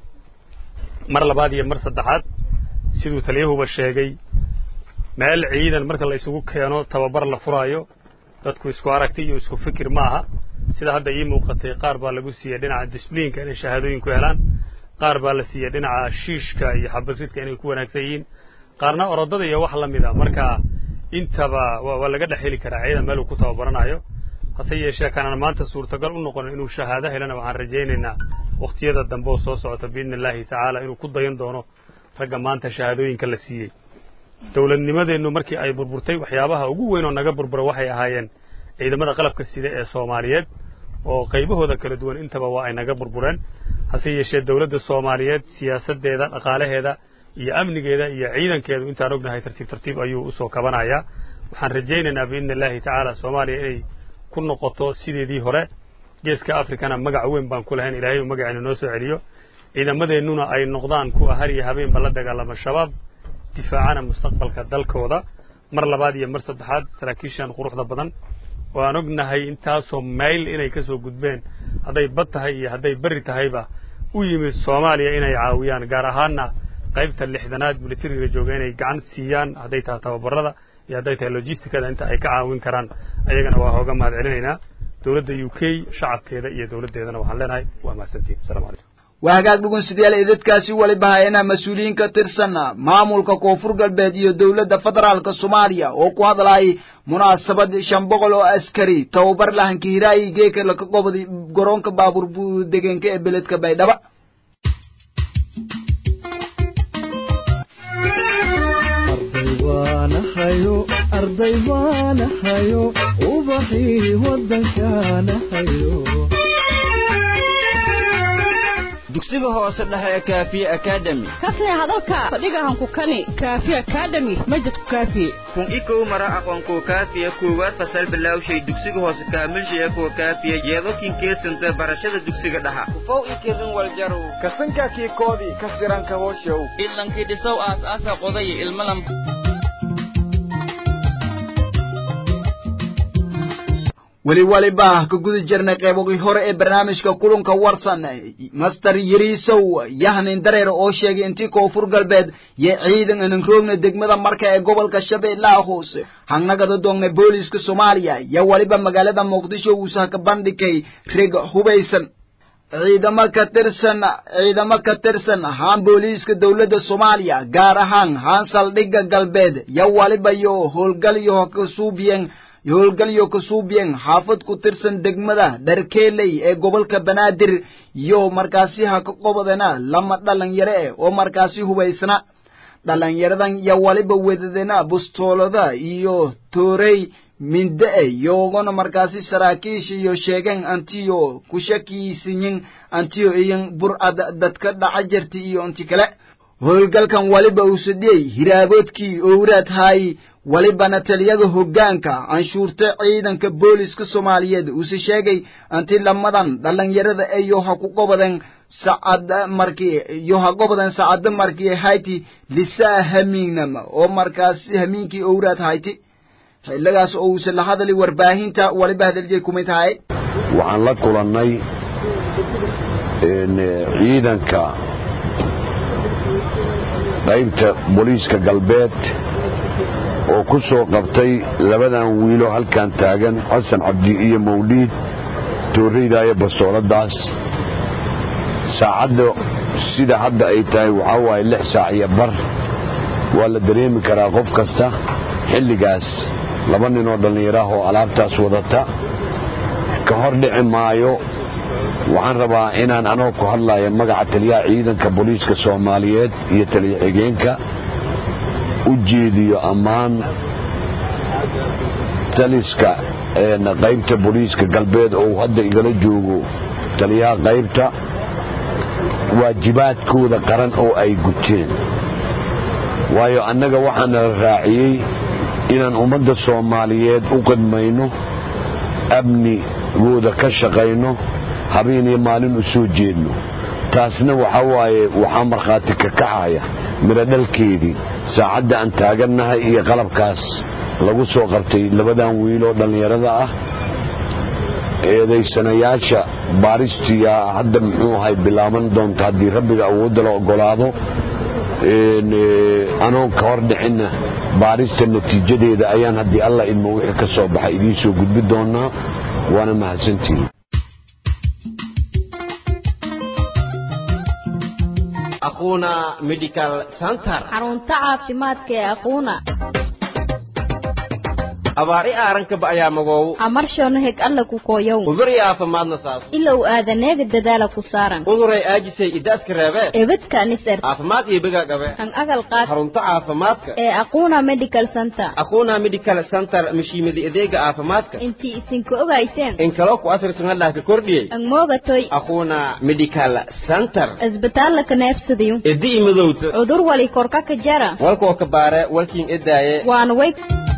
mar labaad iyo mar saddexaad siduu taliyahuba sheegay meel ciidan marka la isugu keeno tababar la furaayo dadku isku aragti iyo isku fikir ma aha sida hadda ii muuqatay qaar baa lagu siiyey dhinaca disbliinka inay shahaadooyinku helaan qaar baa la siiyey dhinaca shiishka iyo xabadridka inay ku wanaagsan yihiin qaarna orodada iyo wax la mid a marka intaba waa laga dhex heli karaa ciidan meel uu ku tababaranayo hase yeeshee kanaan maanta suurtagal u noqonin inuu shahaado helana waxaan rajaynaynaa wakhtiyada dambe oo soo socota biidni illaahi tacaala inuu ku dayan doono ragga maanta shahaadooyinka la siiyey dowladnimadeennu markii ay burburtay waxyaabaha ugu weyn oo naga burbura waxay ahaayeen ciidamada qalabka sida ee soomaaliyeed oo qaybahooda kala duwan intaba waa ay naga burbureen hase yeeshee dowladda soomaaliyeed siyaasaddeeda dhaqaalaheeda iyo amnigeeda iyo ciidankeedu intaan ognahay tartiib tartiib ayuu usoo kabanayaa waxaan rajaynaynaa biidni illaahi tacaala soomaaliya inay ku noqoto sideedii hore geeska afrikana magac weyn baan ku lahayn ilaahay uu magaceena noo soo celiyo ciidamadeennuna ay noqdaan kuwa har iyo habeenba la dagaalama shabaab difaacana mustaqbalka dalkooda mar labaad iyo mar saddexaad saraakiishan quruxda badan oo aan ognahay intaasoo mayl inay ka soo gudbeen hadday bad tahay iyo hadday berri tahayba u yimid soomaaliya inay caawiyaan gaar ahaanna qaybta lixdanaad militariga jooga inay gacan siiyaan hadday tahay tababarada iyo hadday tahay logisticada inta ay ka caawin karaan ayagana waa hooga mahad celinaynaa dowladda u k shacabkeeda iyo dowladdeedana waxaan leenahay waa mahadsantiin asalamu calaykum waa hagaag dhugunsidayaal idadkaasi weliba hayana mas-uuliyiin ka tirsan maamulka koonfur galbeed iyo dowladda federaalka soomaaliya oo ku hadlayay munaasabad shan boqol oo askari tababar lahanka hiraayi geeka laka qobday garoonka baabuur degenka ee beledka baydhaba arday waanahayo ubaxii wadankaanahayo dugsiga hoose dhexe ee kaafiye akademi kasne hadalka fadhigahanku kani kaafiye akademi majidku kaafiye kun ikow mara aqoonkuwa kaafiya koowaad fasal bilaawshay dugsiga hoose kaamilshaya kuwa kaafiya yeedokin keesanta barashada dugsiga dhaxa ufow ikirin waljarow kasanka kii koodii ka siranka hooshow ilankii dhisow aas aasa qodaya ilmalam weli waliba ka guda jirnay qeybogii hore ee barnaamijka kulanka warsan master yariisow yahnin dareer oo sheegay intii koonfur galbeed iyo ciidan anan roogna degmada marka ee gobolka shabeellaha hoose hangnagada doogna booliiska soomaaliya iyo weliba magaalada muqdisho uusa ka bandhigay rig hubaysan ciidamo ka tirsan ciidamo ka tirsan haan booliiska dowladda soomaaliya gaar ahaan haan saldhigga galbeed iyo waliba iyo howlgalyo kasuubiyen howlgalyo kasuubiyen xaafad ku tirsan degmada dharkeeley ee gobolka banaadir iyo markaasi ha ka qobodana lama dhalinyaro eh oo markaasi hubaysna dhalinyaradan iyo waliba wedadena bustoolada iyo toorey minde-e yoogona markaasi saraakiisha iyo sheegeen antiyo ku shakiisiyin antiyo iyan burcad dadka dhaca jirta iyo inti kale howlgalkan waliba usadhiyey hiraaboodkii owraad haay walibana taliyaga hoggaanka anshuurta ciidanka booliska soomaaliyeed uuse sheegay anti lamadan dhalinyarada eyo ha ku qobodeen sacada markii iyo ha qobodeen sacada markii hayti lisaa hamiignama oo markaasi hamiinkii owraad hayti xilligaas oo uuse la hadali warbaahinta waliba hadaliyay kumid tahay waxaan la kulannay ciidanka qaybta booliiska galbeed oo ku soo qabtay labadan wiilo halkan taagan xasan cabdi iyo mawliid tooreydaaya bastooladaas saacadda sida hadda ay tahay waxaa waaye lix saac iyo bar waa la dareemi karaa qof kasta xilligaas laba nin oo dhallinyaraah oo alaabtaas wadata ka hor dhici maayo waxaan rabaa inaan anoo ku hadlaya magaca taliyaha ciidanka booliiska soomaaliyeed iyo taliya xigeenka u jeediyo ammaan taliska qaybta booliiska galbeed oo hadda igala joogo taliyaha qaybta waajibaadkooda qaran oo ay guteen waayo annaga waxaana la raaciyey inaan ummadda soomaaliyeed u qidmayno amnigooda ka shaqayno habeen iyo maalin u soo jeedno taasna waxaa waaye waxaa markhaati ka kaxaya midho dhalkeedii saacadda aan taagannahay iyo qalabkaas lagu soo qabtay labadan wiiloo dhallinyarada ah eedaysanayaasha baaristiya hadda muxuu ahay bilaaban doonta haddii rabbiga awoodda la ogolaado anoon ka hor dhicinna baarista natiijadeeda ayaan haddii alla idmo wixii ka soo baxay idiin soo gudbi doonaa waana mahadsantihin aquna medical center xarunta caafimaadka ee aquuna abaar i aarankaba ayaa magoow amarshono heg alla ku kooyow udur i aafimaadna saas ilow aadaneega dadaala ku saaran uduray aajisay idaaska reebee ebadka anisar caafimaad iyo begaa qabe an agal qaad xarunta caafimaadka ee aquuna medical center aquna medical center mashiimada adeega caafimaadka intii isinka ogayseen in kaloo ku asirsanadhah ka kordhiyey an moogatoy aquna medical center isbitaalla ka neefsadayo edi i madowta cudur wali korka ka jara walkoo ka baare walkiin edaaye waana way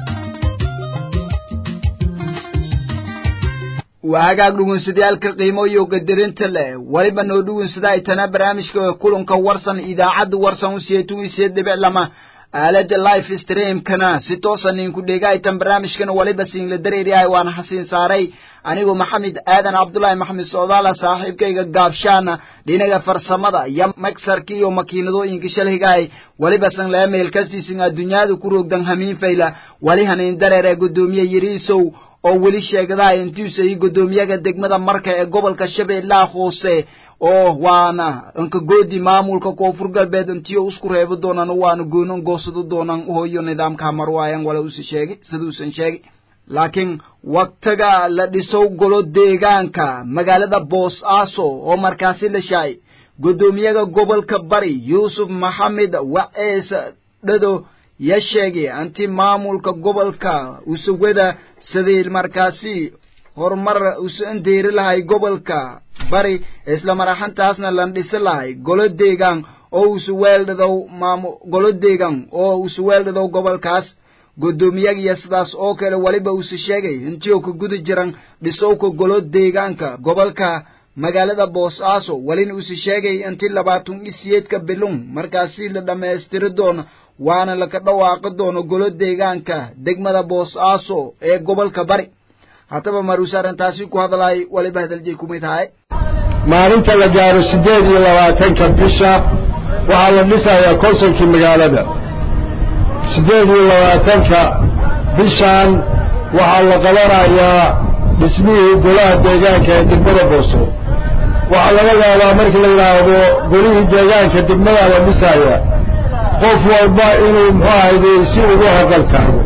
waa hagaag dhugunsadayaalka qiimo iyo qadarinta leh weliba noo dhugunsada ay tana barnaamijka kulanka warsan idaacadda warsan u siyeetugiisiyo dhibic lama aalada life streamkana si toosan ninku dhegaytan barnaamijkana waliba siinla dareeriyahay waana xasiin saaray anigoo maxamed aadan cabdulaahi maxamed socdaala saaxiibkayga gaabshaana dhinaga farsamada iyo magsarka iyo makiinadooyinka shalhigahay waliba san laga meelkastiisin adduunyada ku roogdan hamiin fayla wali hanayn dareere guddoomiye yariisow oo weli sheegadaha intiisa iyo guddoomiyaga degmada marka ee gobolka shabeellaha hoose oo waana anka goodi maamulka koonfur galbeed intiyo isku reebi doonaan waana goonan goosado doonaan uhoyo nidaamka hamarwaayan wala usa sheegi siduusan sheegi laakiin waktiga la dhisow golo deegaanka magaalada boos-aaso oo markaasi la shaay guddoomiyaga gobolka bari yuusuf maxamed wacees dhado ya sheegay anti maamulka gobolka usawada siday markaasi horumar usa andeeri lahay gobolka bari isla maraxantaasna lan dhisi lahay golo deegaan oo usa weeldhadow maamu golo deegaan oo usa weeldhadow gobolkaas guddoomiyagiyo sidaas oo kale weliba usa sheegay intiioo ka guda jiran dhisowka golo deegaanka gobolka magaalada boos-aaso welina usa sheegay inti labaatan iyo siyeedka bilun markaasi la dhammaystiri doono waana laka dhawaaqi doono golo deegaanka degmada boos-aaso ee gobolka bari haddaba maruuse arrintaasi ku hadlay waliba hadaljiy kumid tahay maalinta la gaaro siddeed iyo labaatanka bisha waxaa la dhisayaa konsolkii magaalada siddeed iyo labaatanka bishan waxaa la qabanayaa dhismihii golaha deegaanka ee degmada booso waxaa laga yaabaa markii la yidhaahdo golihii deegaanka degmadaa la dhisaaya qof walba inuu muxuu ahayde si ugu haqal tago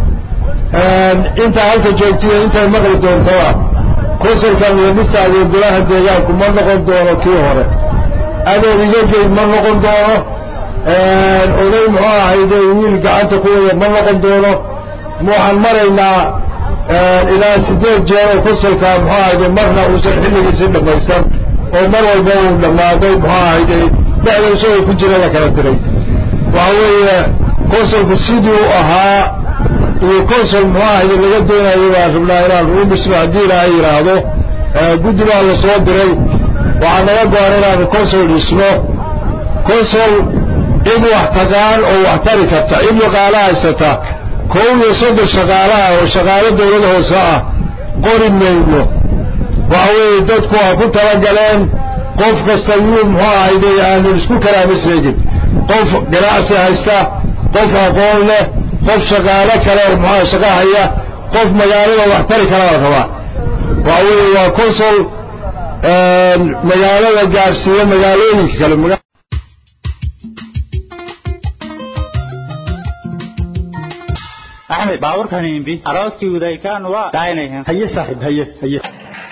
intaa halka joogtiya intay maqli doontoa konsolkan la dhisaayo golaha deegaanku ma noqon doono kii hore adeer iyageyd ma noqon doono oday muxuu ahayde wiil gacanta ku waya ma noqon doono waxaan maraynaa ilaa sideed jeer oo konsolka muxuu ahayde marna uusan xilligiisi dhammaysan oo mar walba uu dhammaado muxuu ahayde dhexda isagoo ku jira la kala diray waxa weeye consolku sidii u ahaa iyo consol muxuu ahayde laga doonayo baan rabnaa inaan ugu dhisno haddii ilaahay yidhaahdo guddi baa la soo diray waxaa naga go-an inaanu consol dhisno consol cid wax taqaan oo wax tari karta cid shaqaalo haysata kow iyo soddon shaqaalaha oo shaqaalo dawlad hoose ah qori mayno waxa weeye dadku ha ku talagaleen qof kasta yuu muxuu ahayde aanu isku kalaama sheegin qof ganacsi haysta qof aqoon leh qof shaqaalo kale oo muxua shaqo haya qof magaalada wax tari kala la rabaa waxa weeye waa consol magaalada gaarsiiyo magaalooyinka kale axmed baabuurkan imbi arooskii wadaykaan waa daaynayan haye saaxiib haye haye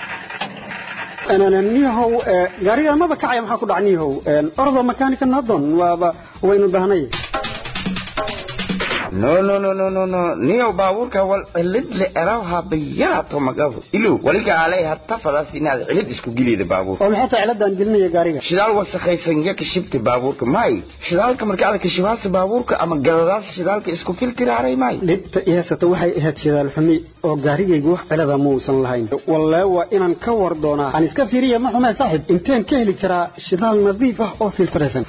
niyahow gaariga maba kacaya maxaa ku dhac niyahow ordo makaanika nadon waaba waynu dahnay no no no no no no niyo baabuurka wal cilid le erawha bayaato magabu ilu waliga alay hatta fadas inaad cilid isku gilida baabuurka oo maxay tahay ciladaan gelinaya gaariga shidaal wasakhaysan ya kashibta baabuurka may shidaalka marka aad kashibaasa baabuurka ama galadaas shidaalka isku filtiraaray may dhibta ihaysata waxay ahayd shidaal xumi oo gaarigaygu wax cilada muusan lahayn wallee waa inaan ka war doonaa aan iska fiiriya ma xumee saaxib inteen ka heli karaa shidaal nadiif ah oo filtiraysan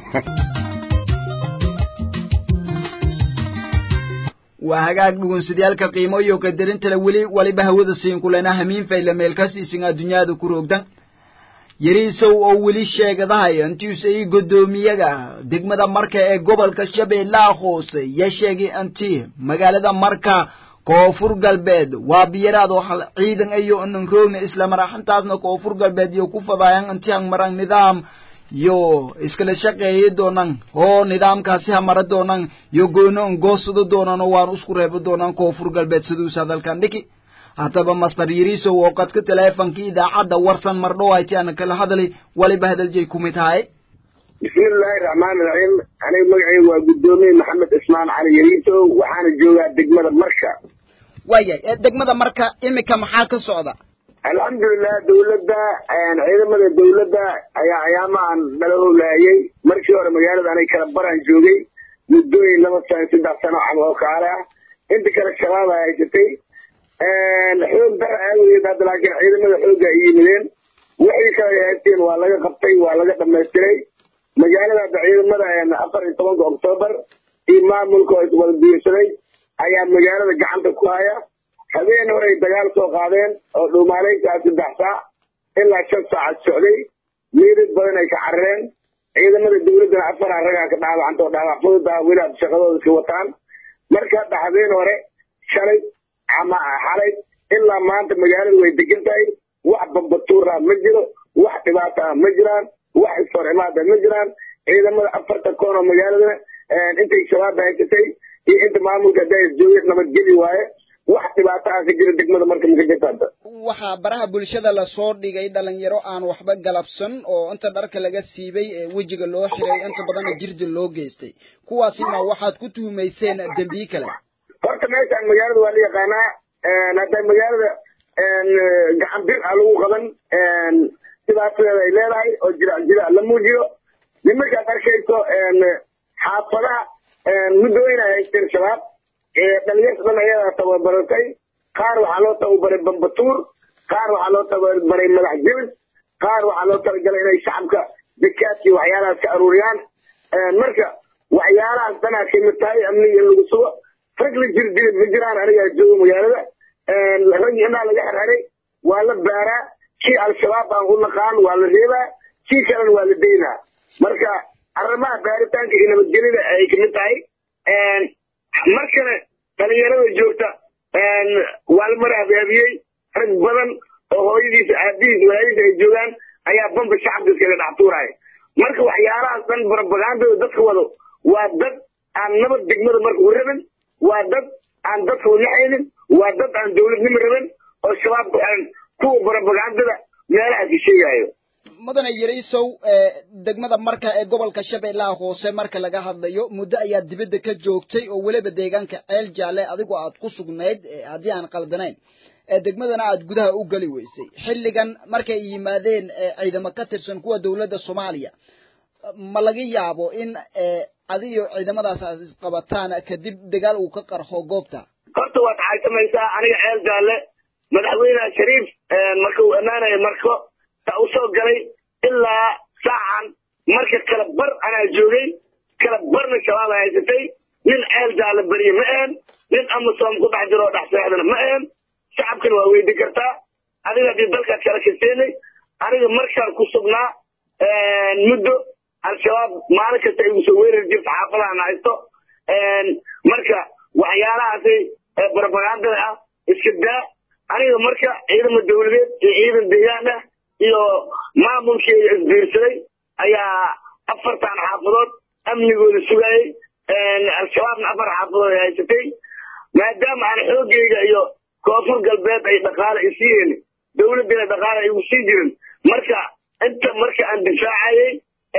waa hagaag dhugunsidayaalka qiimo iyo qadarintale weli waliba hawada siin kulena hamiin fayla meelkasiisin adduunyada ku roogdan yariisow oo weli sheegadahay intiisa ii guddoomiyaga degmada marka ee gobolka shabeellaha hoose ya sheegay inti magaalada marka koonfur galbeed waa biyaraad oo hal ciidan ayo inan roogna isla maraxantaasna koonfur galbeed iyo ku fadaayan inti han maran nidaam yo iskala shaqeeyi doonan oo nidaamkaasi hamara doonan yo goonoon goosado doonan oo waan isku reebo doonan koonfur galbeed siduus hadalkan dhiki haddaba master yariisow oo qadka teleefonkii idaacadda warsan mardhowayti ana kala hadlay waliba hadaljeey kumid tahay bismillaahi raxmaani raxiim aniga magacaygu waa guddoomiye maxamed ismaan cali yariisow waxaana joogaa degmada marka waayay degmada marka imika maxaa ka socda alxamdulilah dawladda ciidamada dawladda ayaa ayaamahan nala howlaayay markii hore magaalada anay kala baraan joogay muddooyin laba sano saddex sano cam oo kaale ah inta kale shabaab ay haysatay xoog dara aawadeed hadda laakiin ciidamada xoogga ay yimideen wixii kale ay haysteen waa laga qabtay waa laga dhamaystiray magaalada hadda ciidamada afar iyo tobanka oktoobar iyo maamulka oo iswada biirsaday ayaa magaalada gacanta ku haya habeen hore ay dagaal soo qaadeen oo dhuumaaleyntaa saddex saac ilaa shan saacad socday meedad badan ay ka carareen ciidamada dawladdana afar aragaa ka dhaawacanta oo dhaawac fudud ah weli ad shaqadooda ka wataan marka hadda habeen hore shalay ama xalay ilaa maanta magaalada way degan tahay wax bambatuura ma jiro wax dhibaata ah ma jiraan wax isfar imaada ma jiraan ciidamada afarta koon oo magaaladana intay shabaabba haysatay iyo inta maamulka daas joogay nabadgeli waaye wax dhibaato ah ka jira degmada marka maka jirta hadda waxaa baraha bulshada lasoo dhigay dhalinyaro aan waxba galabsan oo inta dharka laga siibay ee wejiga loo xiray inta badanna jirdi loo geystay kuwaasina waxaad ku tuhumayseen dembiye kale horta meeshaan magaalada waa la yaqaanaa hadda magaalada gacan bir ah lagu qaban dhibaatadeeda ay leedahay oo jira jira la muujiyo nimankaad arkayso xaafadaha muddooyin ay haysteen shabaab dhalinyarta dhan ayadaa tababaratay qaar waxaa loo tababaray bambatuur qaar waxaa loo tababaray madax jebis qaar waxaa loo talagalay inay shacabka dakaadka iyo waxyaalahaas ka aruuriyaan marka waxyaalahaas dhanaa kamid tahay amniga in lagu sugo rag la jir jiri ma jiraan anigaa joogo magaalada rag inaa laga xerxeray waa la baaraa kii al-shabaab aan u naqaan waa la reebaa kii kalena waa la daynaa marka arrimaha baaritaanka iyo nabadgelida ay kamid tahay markana dhalinyarada joogta waa la mar habaabiyey rag badan oo hooyadiisa aabihiis walaalihiisa ay joogaan ayaa bamba shacabka iskaga dhex tuuraya marka waxyaalahaas dhan barabagaandada dadka wado waa dad aan nabad degmada marka u rabin waa dad aan dadka unaxaynin waa dad aan dawladnimo rabin oo shabaabka kuwa barabagaandada meelaha ka sheegayo mudane yariisow degmada marka ee gobolka shabeellaha hoose marka laga hadlayo muddo ayaa dibadda ka joogtay oo weliba deegaanka ceel jaalle adigoo aad ku sugnayd haddii aan qaldanayn degmadana aad gudaha u geli weysay xilligan markay yimaadeen ciidamo ka tirsan kuwa dowladda soomaaliya ma laga yaabo in adiyo ciidamadaas aad isqabataan kadib dagaal uu ka qarxo goobta horta waad xaysamaysaa aniga ceel jaalle madaxweyneha shariif marka uu ammaanaya marko ta u soo galay ilaa saacan marka kala bar anaa joogay kala barna shabaab ay haysatay nin ceel jaalle beriye ma ahen nin amasom ku dhex jiro oo dhex seexdana ma ahen shacabkana waa weydi kartaa adiga haddii dalkaad kala kaseenay aniga markaan ku sugnaa muddo al-shabaab maalin kasta igu soo weerari jirta xaafadahan haysto marka waxyaalahaasi barabagandada ah iska daa aniga marka ciidama dawladeed iyo ciidan deegaan ah iyo maamulkeeda isbiirsaday ayaa afartan xaafadood amnigooda sugayay al-shabaabna afar xaafadood ay haysatay maadaama aan xoogayga iyo koonfur galbeed ay dhaqaale isiiyeen dawladdiina dhaqaale ay igu sii jirin marka inta marka aan difaacayay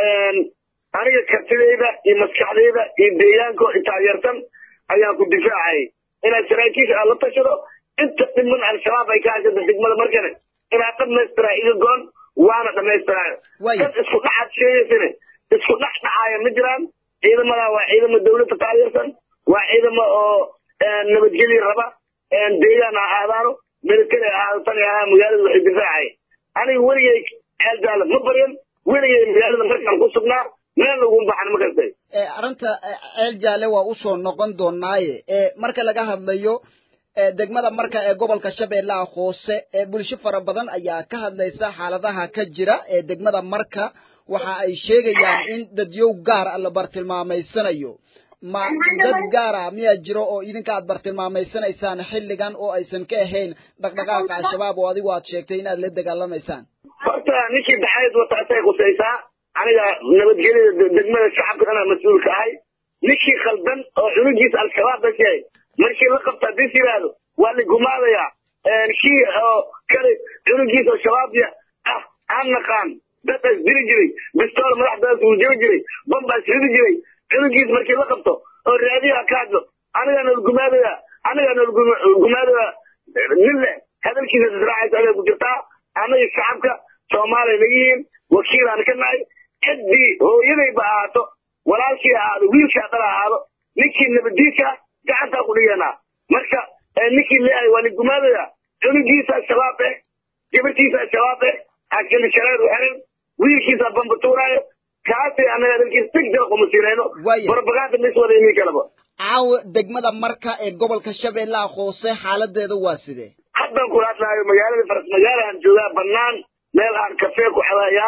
aniga kartidayda iyo maskaxdayda iyo deegaanko taageersan ayaan ku difaacayay inaad saraakiisha aad la tashado inta dhiman al-shabaab ay ka haysata degmada markane inaad dhamaystiraa iga goon waana dhamaystiraayo dad isku dhacaad sheegaysane isku dhex dhacaaya ma jiraan ciidamadaa waa ciidamo dawladda taageersan waa ciidamo oo nabadgelya raba deegaan ha aadaano military ha ahaado tan ahaa magaalada waxay difaacay aniga weligay ceeljaala ma baryan weligay magaalada markaan ku sugnaa meel lagu baxan ma kastay arrinta ceel jaale waa usoo noqon doonaaye marka laga hadlayo degmada marka ee gobolka shabeellaha hoose ee bulsho fara badan ayaa ka hadlaysa xaaladaha ka jira ee degmada marka waxa ay sheegayaan in dadyow gaar ah la bartilmaameysanayo ma dad gaara miyaa jiro oo idinka aad bartilmaameysanaysaan xilligan oo aysan ka ahayn dhaqdhaqaaqa al-shabaab oo adigu aad sheegtay inaad la dagaalamaysaan horta ninkii daxayd wata asay khusaysaa aniga nabadgelyada degmada shacabka anaa mas-uulka ahay ninkii khaldan oo cunugiisa al-shabaab dashay markii la qabta hadii is yidhaahdo waa la gumaadayaa kii oo kale cunugiisa oo shabaabya ah aan naqaan dad as diri jiray bistool madaxdaas uu jiri jiray bambaas ridi jiray cunugiis markii la qabto oo raadiyaha ka hadlo anigaa nool gumaadaya anigaa nool gumaadaya nin leh hadalkiisa israacaysa adaa ku jirtaa anaga shacabka soomaaliya naga yihiin wakiilaan ka nahay ciddii hooyadayba ahaato walaalkii ahaado wiilkaa dhala ahaado ninkii nabadiisa gacantaa ku dhiganaa marka ninkii leeyahay waa la gumaadaya cunugiisa shabaab eh gabartiisa shabaab eh askali shareer u xiran wiilkiisa bambatuuraayo kaasay anaga dalkiisa degdega kuma siinayno propaganda mis wada imin kalaba caawa degmada marka ee gobolka shabeellaha hoose xaaladeeda waa sidee haddan kula hadlaayo magaalada faras magaalahan joogaa banaan meel aan kafee ku xadayaa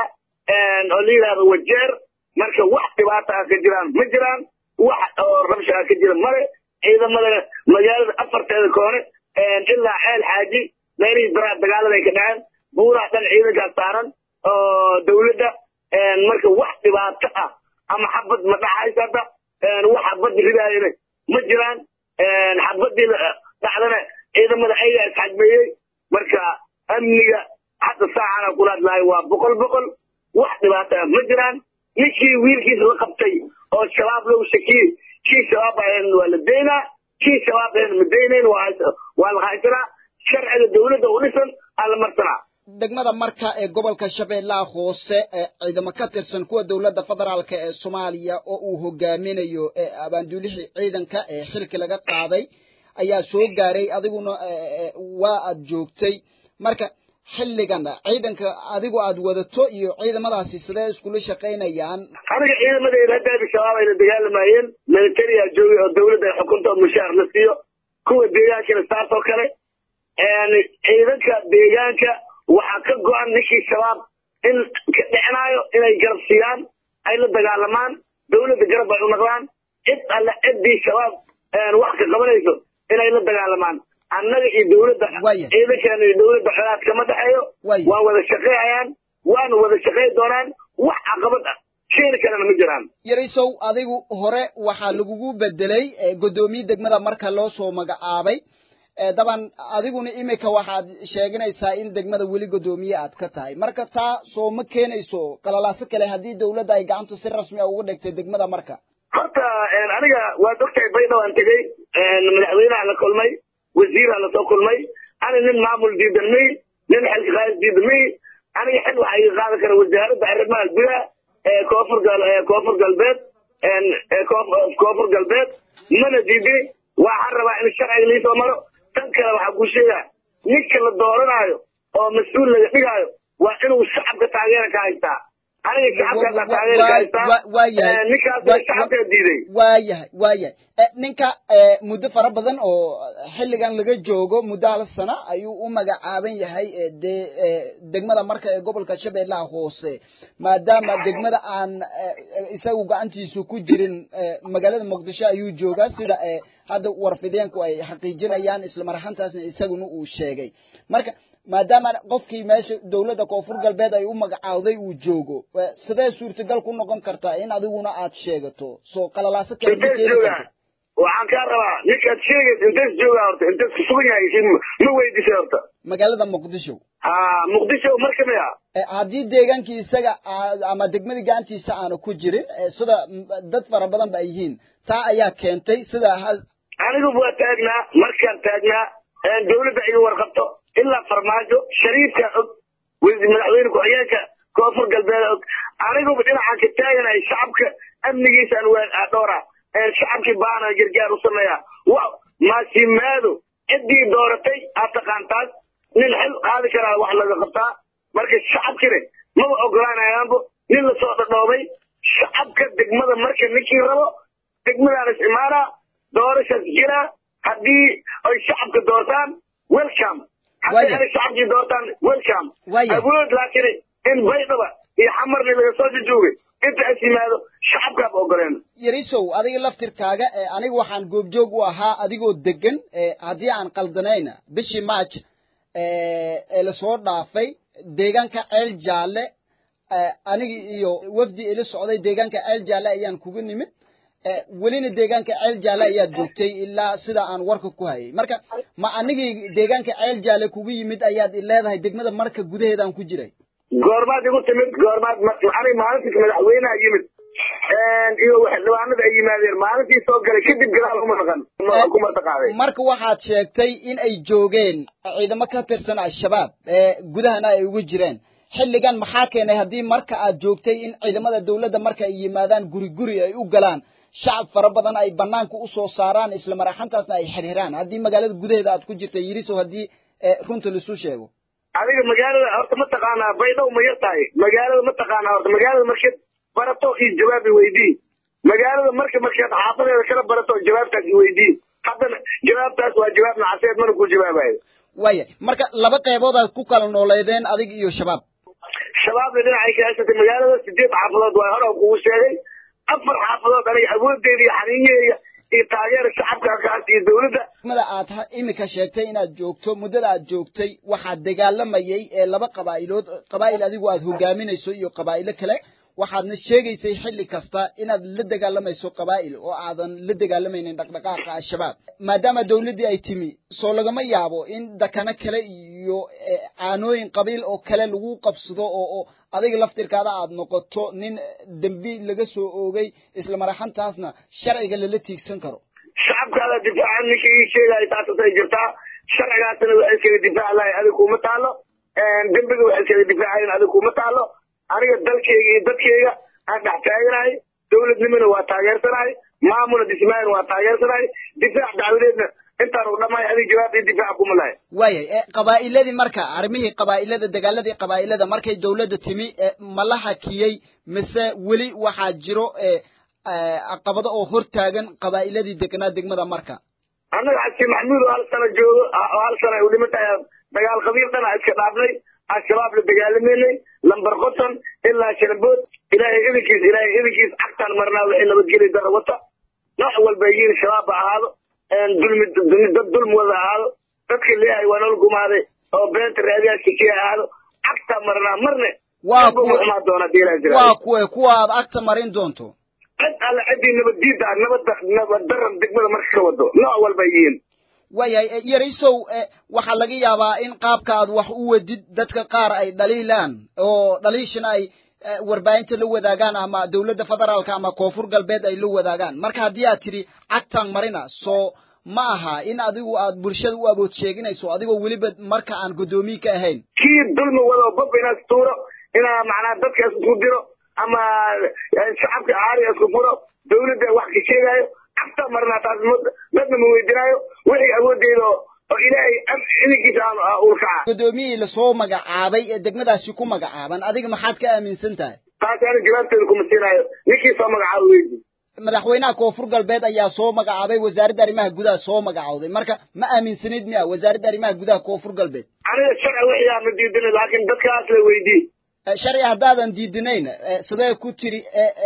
oo la yidhaahdo wajeer marka wax dhibaata ah ka jiraan ma jiraan wax oo rabsha ah ka jira male ciidamadana magaalada afarteeda koone ilaa ceel xaaji meelihii daraa dagaalada ay ka dhaceen buuraha dhan ciidankaas saaran oo dawladda marka wax dhibaato ah ama xabad ma dhacaysa hadda wax xabad ridaayana ma jiraan xabadii dhacdana ciidamada ayagaa isxajmeeyey marka amniga hadda saacana kula hadlaayo waa boqol boqol wax dhibaato ah ma jiraan ninkii wiilkiisa la qabtay oo shabaab lagu shakiyey kii shabaab ahayn waa la daynaa kii shabaab ahayn ma daynayn waa la haysanaa sharciga dawladda u dhisan aa la marsanaa degmada marka ee gobolka shabeellaha hoose ee ciidamo ka tirsan kuwa dowladda federaalka ee soomaaliya oo uu hogaaminayo ee abaanduulihii ciidanka ee xilki laga qaaday ayaa soo gaaray adiguna waa aad joogtay marka xilligan ciidanka adigu aad wadato iyo ciidamadaasi sidee iskula shaqaynayaan aniga ciidamadeyda haddaadi shabaab ayna dagaalamayeen militariyaa joogay oo dawladda ay xukunta oo mushaar la siiyo kuwa deegaankana saas oo kale ciidanka deegaanka waxaa ka go-an ninkii shabaab in ka dhicnaayo inay garab siiyaan ay la dagaalamaan dawladda garab ay u naqdaan cid alle ciddii shabaab wax ka qabanayso inay la dagaalamaan annaga iyo dawladda ciidankeena iyo dawladda xolaad kama dhexeeyo waa wada shaqeeyayaan waana wada shaqey doonaan wax caqabad ah keeni karana ma jiraan yarisow adigu hore waxaa lagugu bedelay guddoomiye degmada marka loo soo magacaabay daban adiguna imika waxaad sheeganaysaa in degmada weli guddoomiye aad ka tahay marka taa soo ma keenayso qalalaaso kale haddii dawladda ay gacanta si rasmi a uga dhigtay degmada marka horta aniga waad ogtahay baydhaw aan tegey madaxweyneha la kulmay wasiirha lasoo kulmay ani nin maamul diidan may nin xilka qaadis diidan may aniga xil waxaa iga qaadan kara wasaaradda arrimaha gudaha ee koonfur gal koonfur galbeed koonfur galbeed mana diidin waxaan rabaa in sharciga liisoo maro tan kale waxaa ku sheegaa ninka la dooranaayo oo mas-uul laga dhigaayo waa inuu shacabka taageera ka haystaa aniga shacabkaasa taageera ka haystaa ninkaasna shacabkaa diiday waayahay waayahay ninka muddo fara badan oo xilligan laga joogo muddo hal sano ayuu u magacaaban yahay dee degmada marka ee gobolka shabeellaha hoose maadaama degmada aan isagu gacantiisu ku jirin magaalada muqdisho ayuu joogaa sida hadda warfideenku ay xaqiijinayaan isla marxantaasna isaguna uu sheegay marka maadaama qofkii meesha dowladda koonfur galbeed ay u magacaawday uu joogo eh, sidee suurtagal ku noqon kartaa in adiguna aad sheegato soo qalalaaso kale ma intees keeni joogaa karto waxaan kaa rabaa ninkaad sheegaysa intees joogaa horta intees ku sugan yahay si ma weydisay horta magaalada muqdisho ha muqdisho mar kamid ah Eh, haddii deegaankii isaga aa- ama degmadii gacantiisa aanu ku jirin eh, sida mm, dad fara badan ba ay yihiin taa ayaa keentay sida ha- anigu waa taagnaa markaan taagnaa een dawladda iga warqabto ilaa farmaajo shariifka og wasi- madaxweyne ku-xigeenka koonfur galbeed og aniguba dhinacaan ka taaganahay shacabka amnigiisaan waa dhowra een shacabkii baana gargaar u sameeya wa maasimaado ciddii dooratay aad taqaantaas nin xil qaadi karaa wax laga qabtaa marka shacabkine maba ogolaanayaanbo nin lasoo dhadhoobay shacabka degmada marka ninkii rabo degmadaan is imaanaa doorashaas jiraa haddii ay shacabka doortaan welcome haddii Waya. ay shacabkii doortaan welcome Waya. awood laakiin in baydhaba iyo xamarni laga soo jujuugay inta is yimaado shacabkaaba ogoleen yarisow adiga laftirkaaga eh, aniga waxaan goobjoog u ahaa adigoo degan eh, haddii aan qaldanayna bishii march eh, ee lasoo dhaafay deegaanka ceel jaalle eh, aniga iyo wafdi ila socday deegaanka ceel jaalle ayaan kugu nimid eh, welina deegaanka ceel jaalle ayaad joogtay ilaa sida aan warka ku hayay marka ma anigii deegaanka ceel jaalle kugu yimid ayaad i leedahay degmada marka gudaheedaan ku jiray goormaad igu timid goormaad ani maalintiis madaxweynaha yimid iyo xildhibaanada ay yimaadeen maalintii soo galay kadib gadaal kuma naqan kuma taqaaday marka waxaad sheegtay in ay joogeen ciidamo ka tirsan al-shabaab ee gudahana ay ugu jireen xilligan maxaa keenay haddii marka aad joogtay in ciidamada dawladda marka ay yimaadaan guri guri ay u galaan shacab fara badan ay banaanka usoo saaraan isla maraxantaasna ay xirxiraan haddii magaalada gudaheeda aad ku jirtay yirisow haddii eh, runta laisu sheego adiga magaalada horta ma taqaanaa baydhow ma yar tahay magaalada ma taqaanaa horta magaalada markaad barato iyo jawaabi weydii magaalada marka markaad xaafadeeda kala barato jawaabtaas weydii haddana jawaabtaas waa jawaab nacaseed mana ku jawaabayo waaya marka laba qeybood aad ku kala nooleedeen adig iyo shabaab shabaabna dhinacay ka haysatay magaalada sideed xaafadood waa hore kugu sheegay afar xaafadood aniga awoodeeda iyo xaniinyaheeda iyo taageera shacabka kaas iyo dawladda mada aad ha- imika sheegtay inaad joogto muddada aad joogtay waxaad dagaalamayay ee laba qabaa'ilood qabaa'il adigu aad hogaaminayso iyo qabaa'ilo kale waxaadna sheegaysay xilli kasta inaad la dagaalamayso qabaa'il oo aadan la dagaalamaynin dhaqdhaqaaqa al-shabaab maadaama dawladdii ay timi soo lagama yaabo in dakano kale iyo eh, caanooyin qabiil oo kale lagu qabsado oo oo adiga laftirkaada aad noqoto nin dembi laga soo oogay isla maraxantaasna sharciga lala tiigsan karo shacabkaada difaacan ninka ii sheegaayo taasasay jirtaa sharcigaasna waxay iskaga difaaci lahay adiga kuma taalo dembiga waxay iskaga difaacayen adiga kuma taalo aniga dalkayga iyo dadkayga aan dhex taaganahay dawladnimona waa taageersanahay maamulna dhismaayana waa taageersanahay difaac dacwadeedna intaan u dhammaay adiga jawaab iyo difaac kuma lahay waayay e qabaa'iladii marka arrimihii qabaa'ilada dagaaladii qabaa'ilada markay dawladda timi e ma la hakiyey mise weli waxaa jiro e caqabado oo hortaagan qabaa'iladii deganaa degmada marka annaga xaji maxmuud oo hal sano joogo oo hal sano ay u dhiman tahay dagaal qabiil dhana iska dhaafnay al-shabaab la dagaalameynay lambar qoton ilaa shanabood ilaahay idinkiis ilaahay idinkiis cagtaan marnaa waxay nabadgeli dara wata nooc walba yihiin shabaab ha ahaado dulmi dulmi dad dulmi wada ahaado dadka leeyahay waa nolol gumaaday oo beenta raadiyaadka kii ahaado cagtaan marnaa marne waa kuwa xumaa doona diilaa jira waa kuwe kuwa aad agta marin doonto cid alle ciddii nabaddiida ah nabadda nabaddaran degmada marka ka wado nooc walba yihiin waayahay yarisow waxaa laga yaabaa in qaabka aad wax u wadid dadka qaar ay dhaliilaan oo dhaliishana ay warbaahinta la wadaagaan ama dawladda federaalka ama koonfur galbeed ay la wadaagaan marka haddii aad tidhi cagtaan marina soo ma aha in adigu aad bulshada u abood sheeginayso adigoo weliba marka aan guddoomiye ka ahayn kii dulmi wado bob inaad tuuro inaa macnaa dadka isku diro ama shacabka caariga isku furo dawladda wax ka sheegaayo cagta marnaa taas dadna ma weydinaayo wixii awooddeeda oo ilaahay idinkiisa aan ulkaca guddoomiyihii lasoo magacaabay ee degmadaasi ku magacaaban adiga maxaad ka aaminsan tahay taas ani jawaabteeda kuma siinaayo ninkii soo magacaabo weydi madaxweynaha koonfur galbeed ayaa soo magacaabay wasaaradda arrimaha gudaha soo magacawday marka ma aaminsanid miya wasaaradda arrimaha gudaha koonfur galbeed aniga sharci wixii aan ma diidin laakiin dadkaas la weydii sharci haddaadan diidinayn sidee ku tiri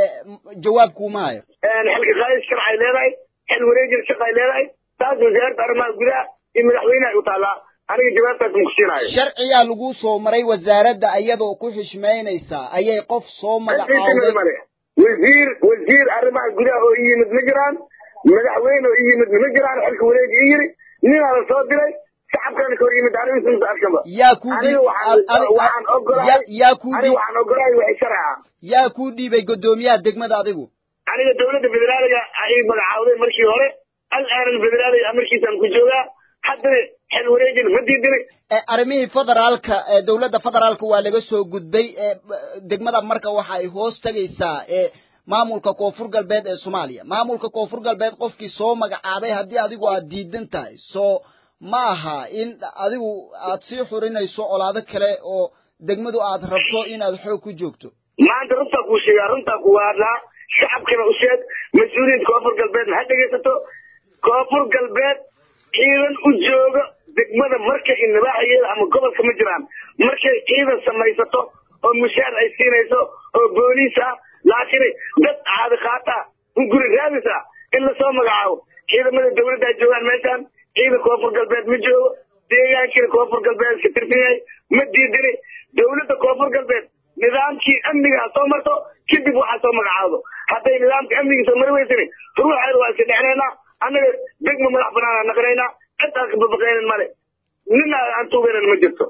jawaab kuuma hayo xilka qaadis sharcay leedahay xil wareejin shaqay leedahay taas wasaaradda arrimaha gudaha iyo madaxweynaha u taallaa aniga jawaabtaas ma ku siinaayo sharciyaa lagu soo maray wasaaradda iyadoo ku xishmaynaysaa ayay qof soo magacaawday male wasiir wasiir arrimaha gudaha oo i yimid ma jiraan madaxweyne oo i yimid ma jiraan xilka wareegi i yiri ninaa la soo diray shacabkana ka hor yimid aniga arkaba yaa ku aniga waxaan waxaan ogolahay yaa ku aniga waxaan ogolahay waxay sharca yaa ku dhiibay guddoomiyaha degmada adigu aniga dawladda federaaliga ay magacaawday markii hore alaanan federaaliga markiisaan ku joogaa haddana xil wareejina ma diidini arrimihii federaalka ee dowladda federaalka waa laga soo gudbay ee degmada marka waxa ay hoos tegaysaa ee maamulka koonfur galbeed ee soomaaliya maamulka koonfur galbeed qofkii soo magacaabay haddii adigu aad diidan tahay soo ma aha in adigu aad sii xurinayso colaado kale oo degmadu aad rabto inaad xoog ku joogto maanta runtaa kuu sheegaa runtaa kuwa hadlaa shacabkana u sheeg mas-uuliyiinta koonfur galbeedna ha dhegaysato koonfur galbeed ciidan u jooga degmada marka i nabaaxayeeda ama gobolka ma jiraan markay ciidan samaysato oo mushaar ay siinayso oo booliis ah laakiin dad caadi qaata un guri raadisa in lasoo magacaabo ciidamada dawladda ay joogaan meeshaan ciidan koonfur galbeed ma joogo deegaankiina koonfur galbeed ka tirsan yahay ma diidini dawladda koonfur galbeed nidaamkii amniga ha soo marto kadib waxaa soo magacaado hadday nidaamka amniga soo mari weysani ruuxeeda waa iska dhexnaynaa annaga degma madax banaana naqnaynaa cid aan kababaqaynin male nina aan tuugaynan ma jirto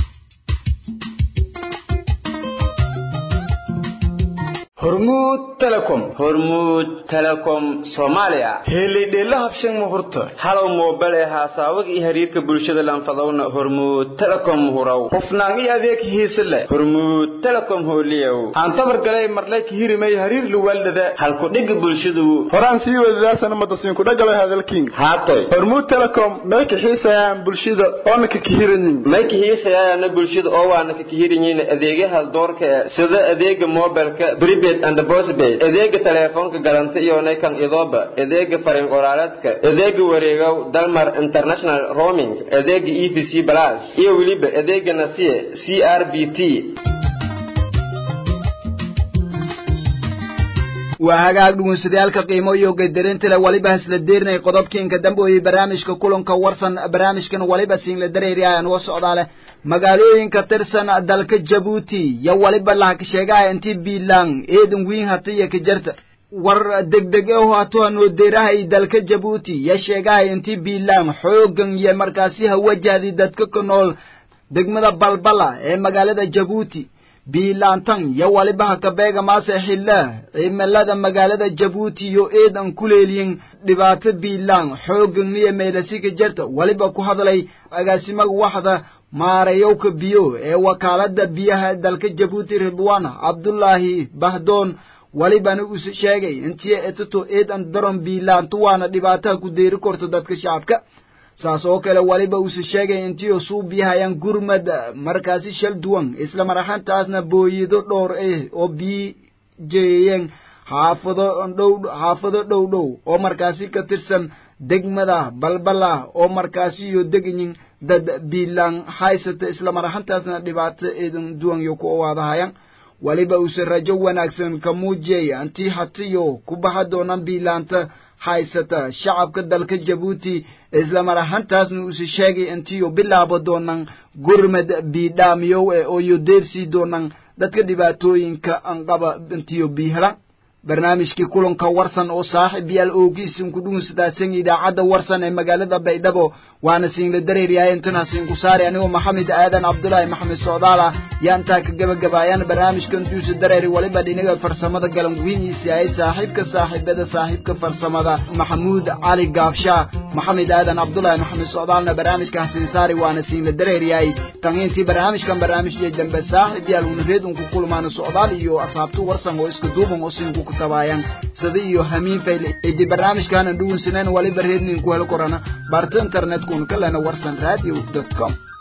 hormuud telecom hormuud telecom soomaaliya helidheela habshan muhurta halow moobel ee haasaawaga iyo xiriirka bulshada lanfadowna hormuud telecom huraw hufnaan iyo adeeg hiise leh hormuud telecom hooliyow aan tabar galay marlay kihirimay hariir luwaaldada halku dhiga bulshadu horaan sii wadadaasana madasiinku dhagalay hadalkiin haatoy hormuud telecom may kaxiisayaan bulshada oona ka kihirayin may kaxiisayaana bulshada oo waana ka kihiranyiin adeegyaha doorka ee sida adeega mobilka prepaid and postpaid adeega teleefoonka galanta iyo naykan idooba adeega fariin qoraaleedka adeega wareegow dalmar international roaming adeega e v c plus iyo weliba adeega nasiye c r b t waa hagaag dhugunsadayaalka qiimo iyo gadarinta leh waliba hasla deerinay qodobkiinka dambeoyey barnaamijka kulanka warsan barnaamijkan waliba siinla dareeri ayaan uga socdaa leh magaalooyinka tirsan dalka jabuuti yo waliba lahaka sheegaha intii biilaan eedan wiin hata iyo ka jarta war degdeg o hato hanoo deerahay dalka jabuuti yo sheegahay intii biilaan xoogan iyo markaasi hawajahdi dadka ka nool degmada balbala ee magaalada jabuuti biilaantan yo waliba haka beega maase xilla cimilada magaalada jabuuti yo eedan kuleeliyin dhibaato biilaan xoogan iyo meelasi ka jarta waliba ku hadlay agaasimaga waxda maarayowka biyo ee wakaalada biyaha dalka jabuuti ridwana cabdullaahi bahdoon walibana use sheegay intii etoto eedan daron biilaantu waana dhibaataha ku deeri korto dadka shacabka saas oo kale waliba use sheegay intiio suu biyahayaan gurmad markaasi shal duwan isla maraxantaasna booyido dhowr ah oo biyi jeeyeen xaafado dhow xaafado dhow dhow oo markaasi ka tirsan degmada balbala oo markaasi iyo degayin dad biilaan haysata isla maraxantaasna dhibaato eedan duwan yo ku owaadahayaan waliba use rajo wanaagsan ka muujiyay antii hatiyo ku baxa doonaan biilaanta haysata shacabka dalka jabuuti isla maraxantaasna use sheegay intiyo bilaabo doonaan gurmad biidhaamiyow e oo yo deersii doonaan dadka dhibaatooyinka anqaba intiyo biihelan barnaamijkii kulanka warsan oo saaxiib yaal oogiisin ku dhugunsadaasan idaacadda warsan ee magaalada baydhabo waana siinla dareeryahay intana siinku saari anigoo maxamed aadan cabdulaahi maxamed socdaala yaa intaa ka gebagabaayaan barnaamijkan duusa dareeri waliba dhinaga farsamada galanguhiinyiisi ahay saaxiibka saaxiibada saaxiibka farsamada maxamuud cali gaabshaa maxamed aadan cabdulaahi maxamed socdaalna barnaamijka hasiin saari waana siinla dareeryahay tangiintii barnaamijkan barnaamijyay dambe saaxiib yaal unareed unku kulmaana socdaal iyo asxaabtu warsan oo iska duuban oo siinku ku tabaayaan sida iyo hamiin fayle idi barnaamijkaanan dhugunsaneen waliba reednin ku hel korana barta internetku un ka lena warsan radio com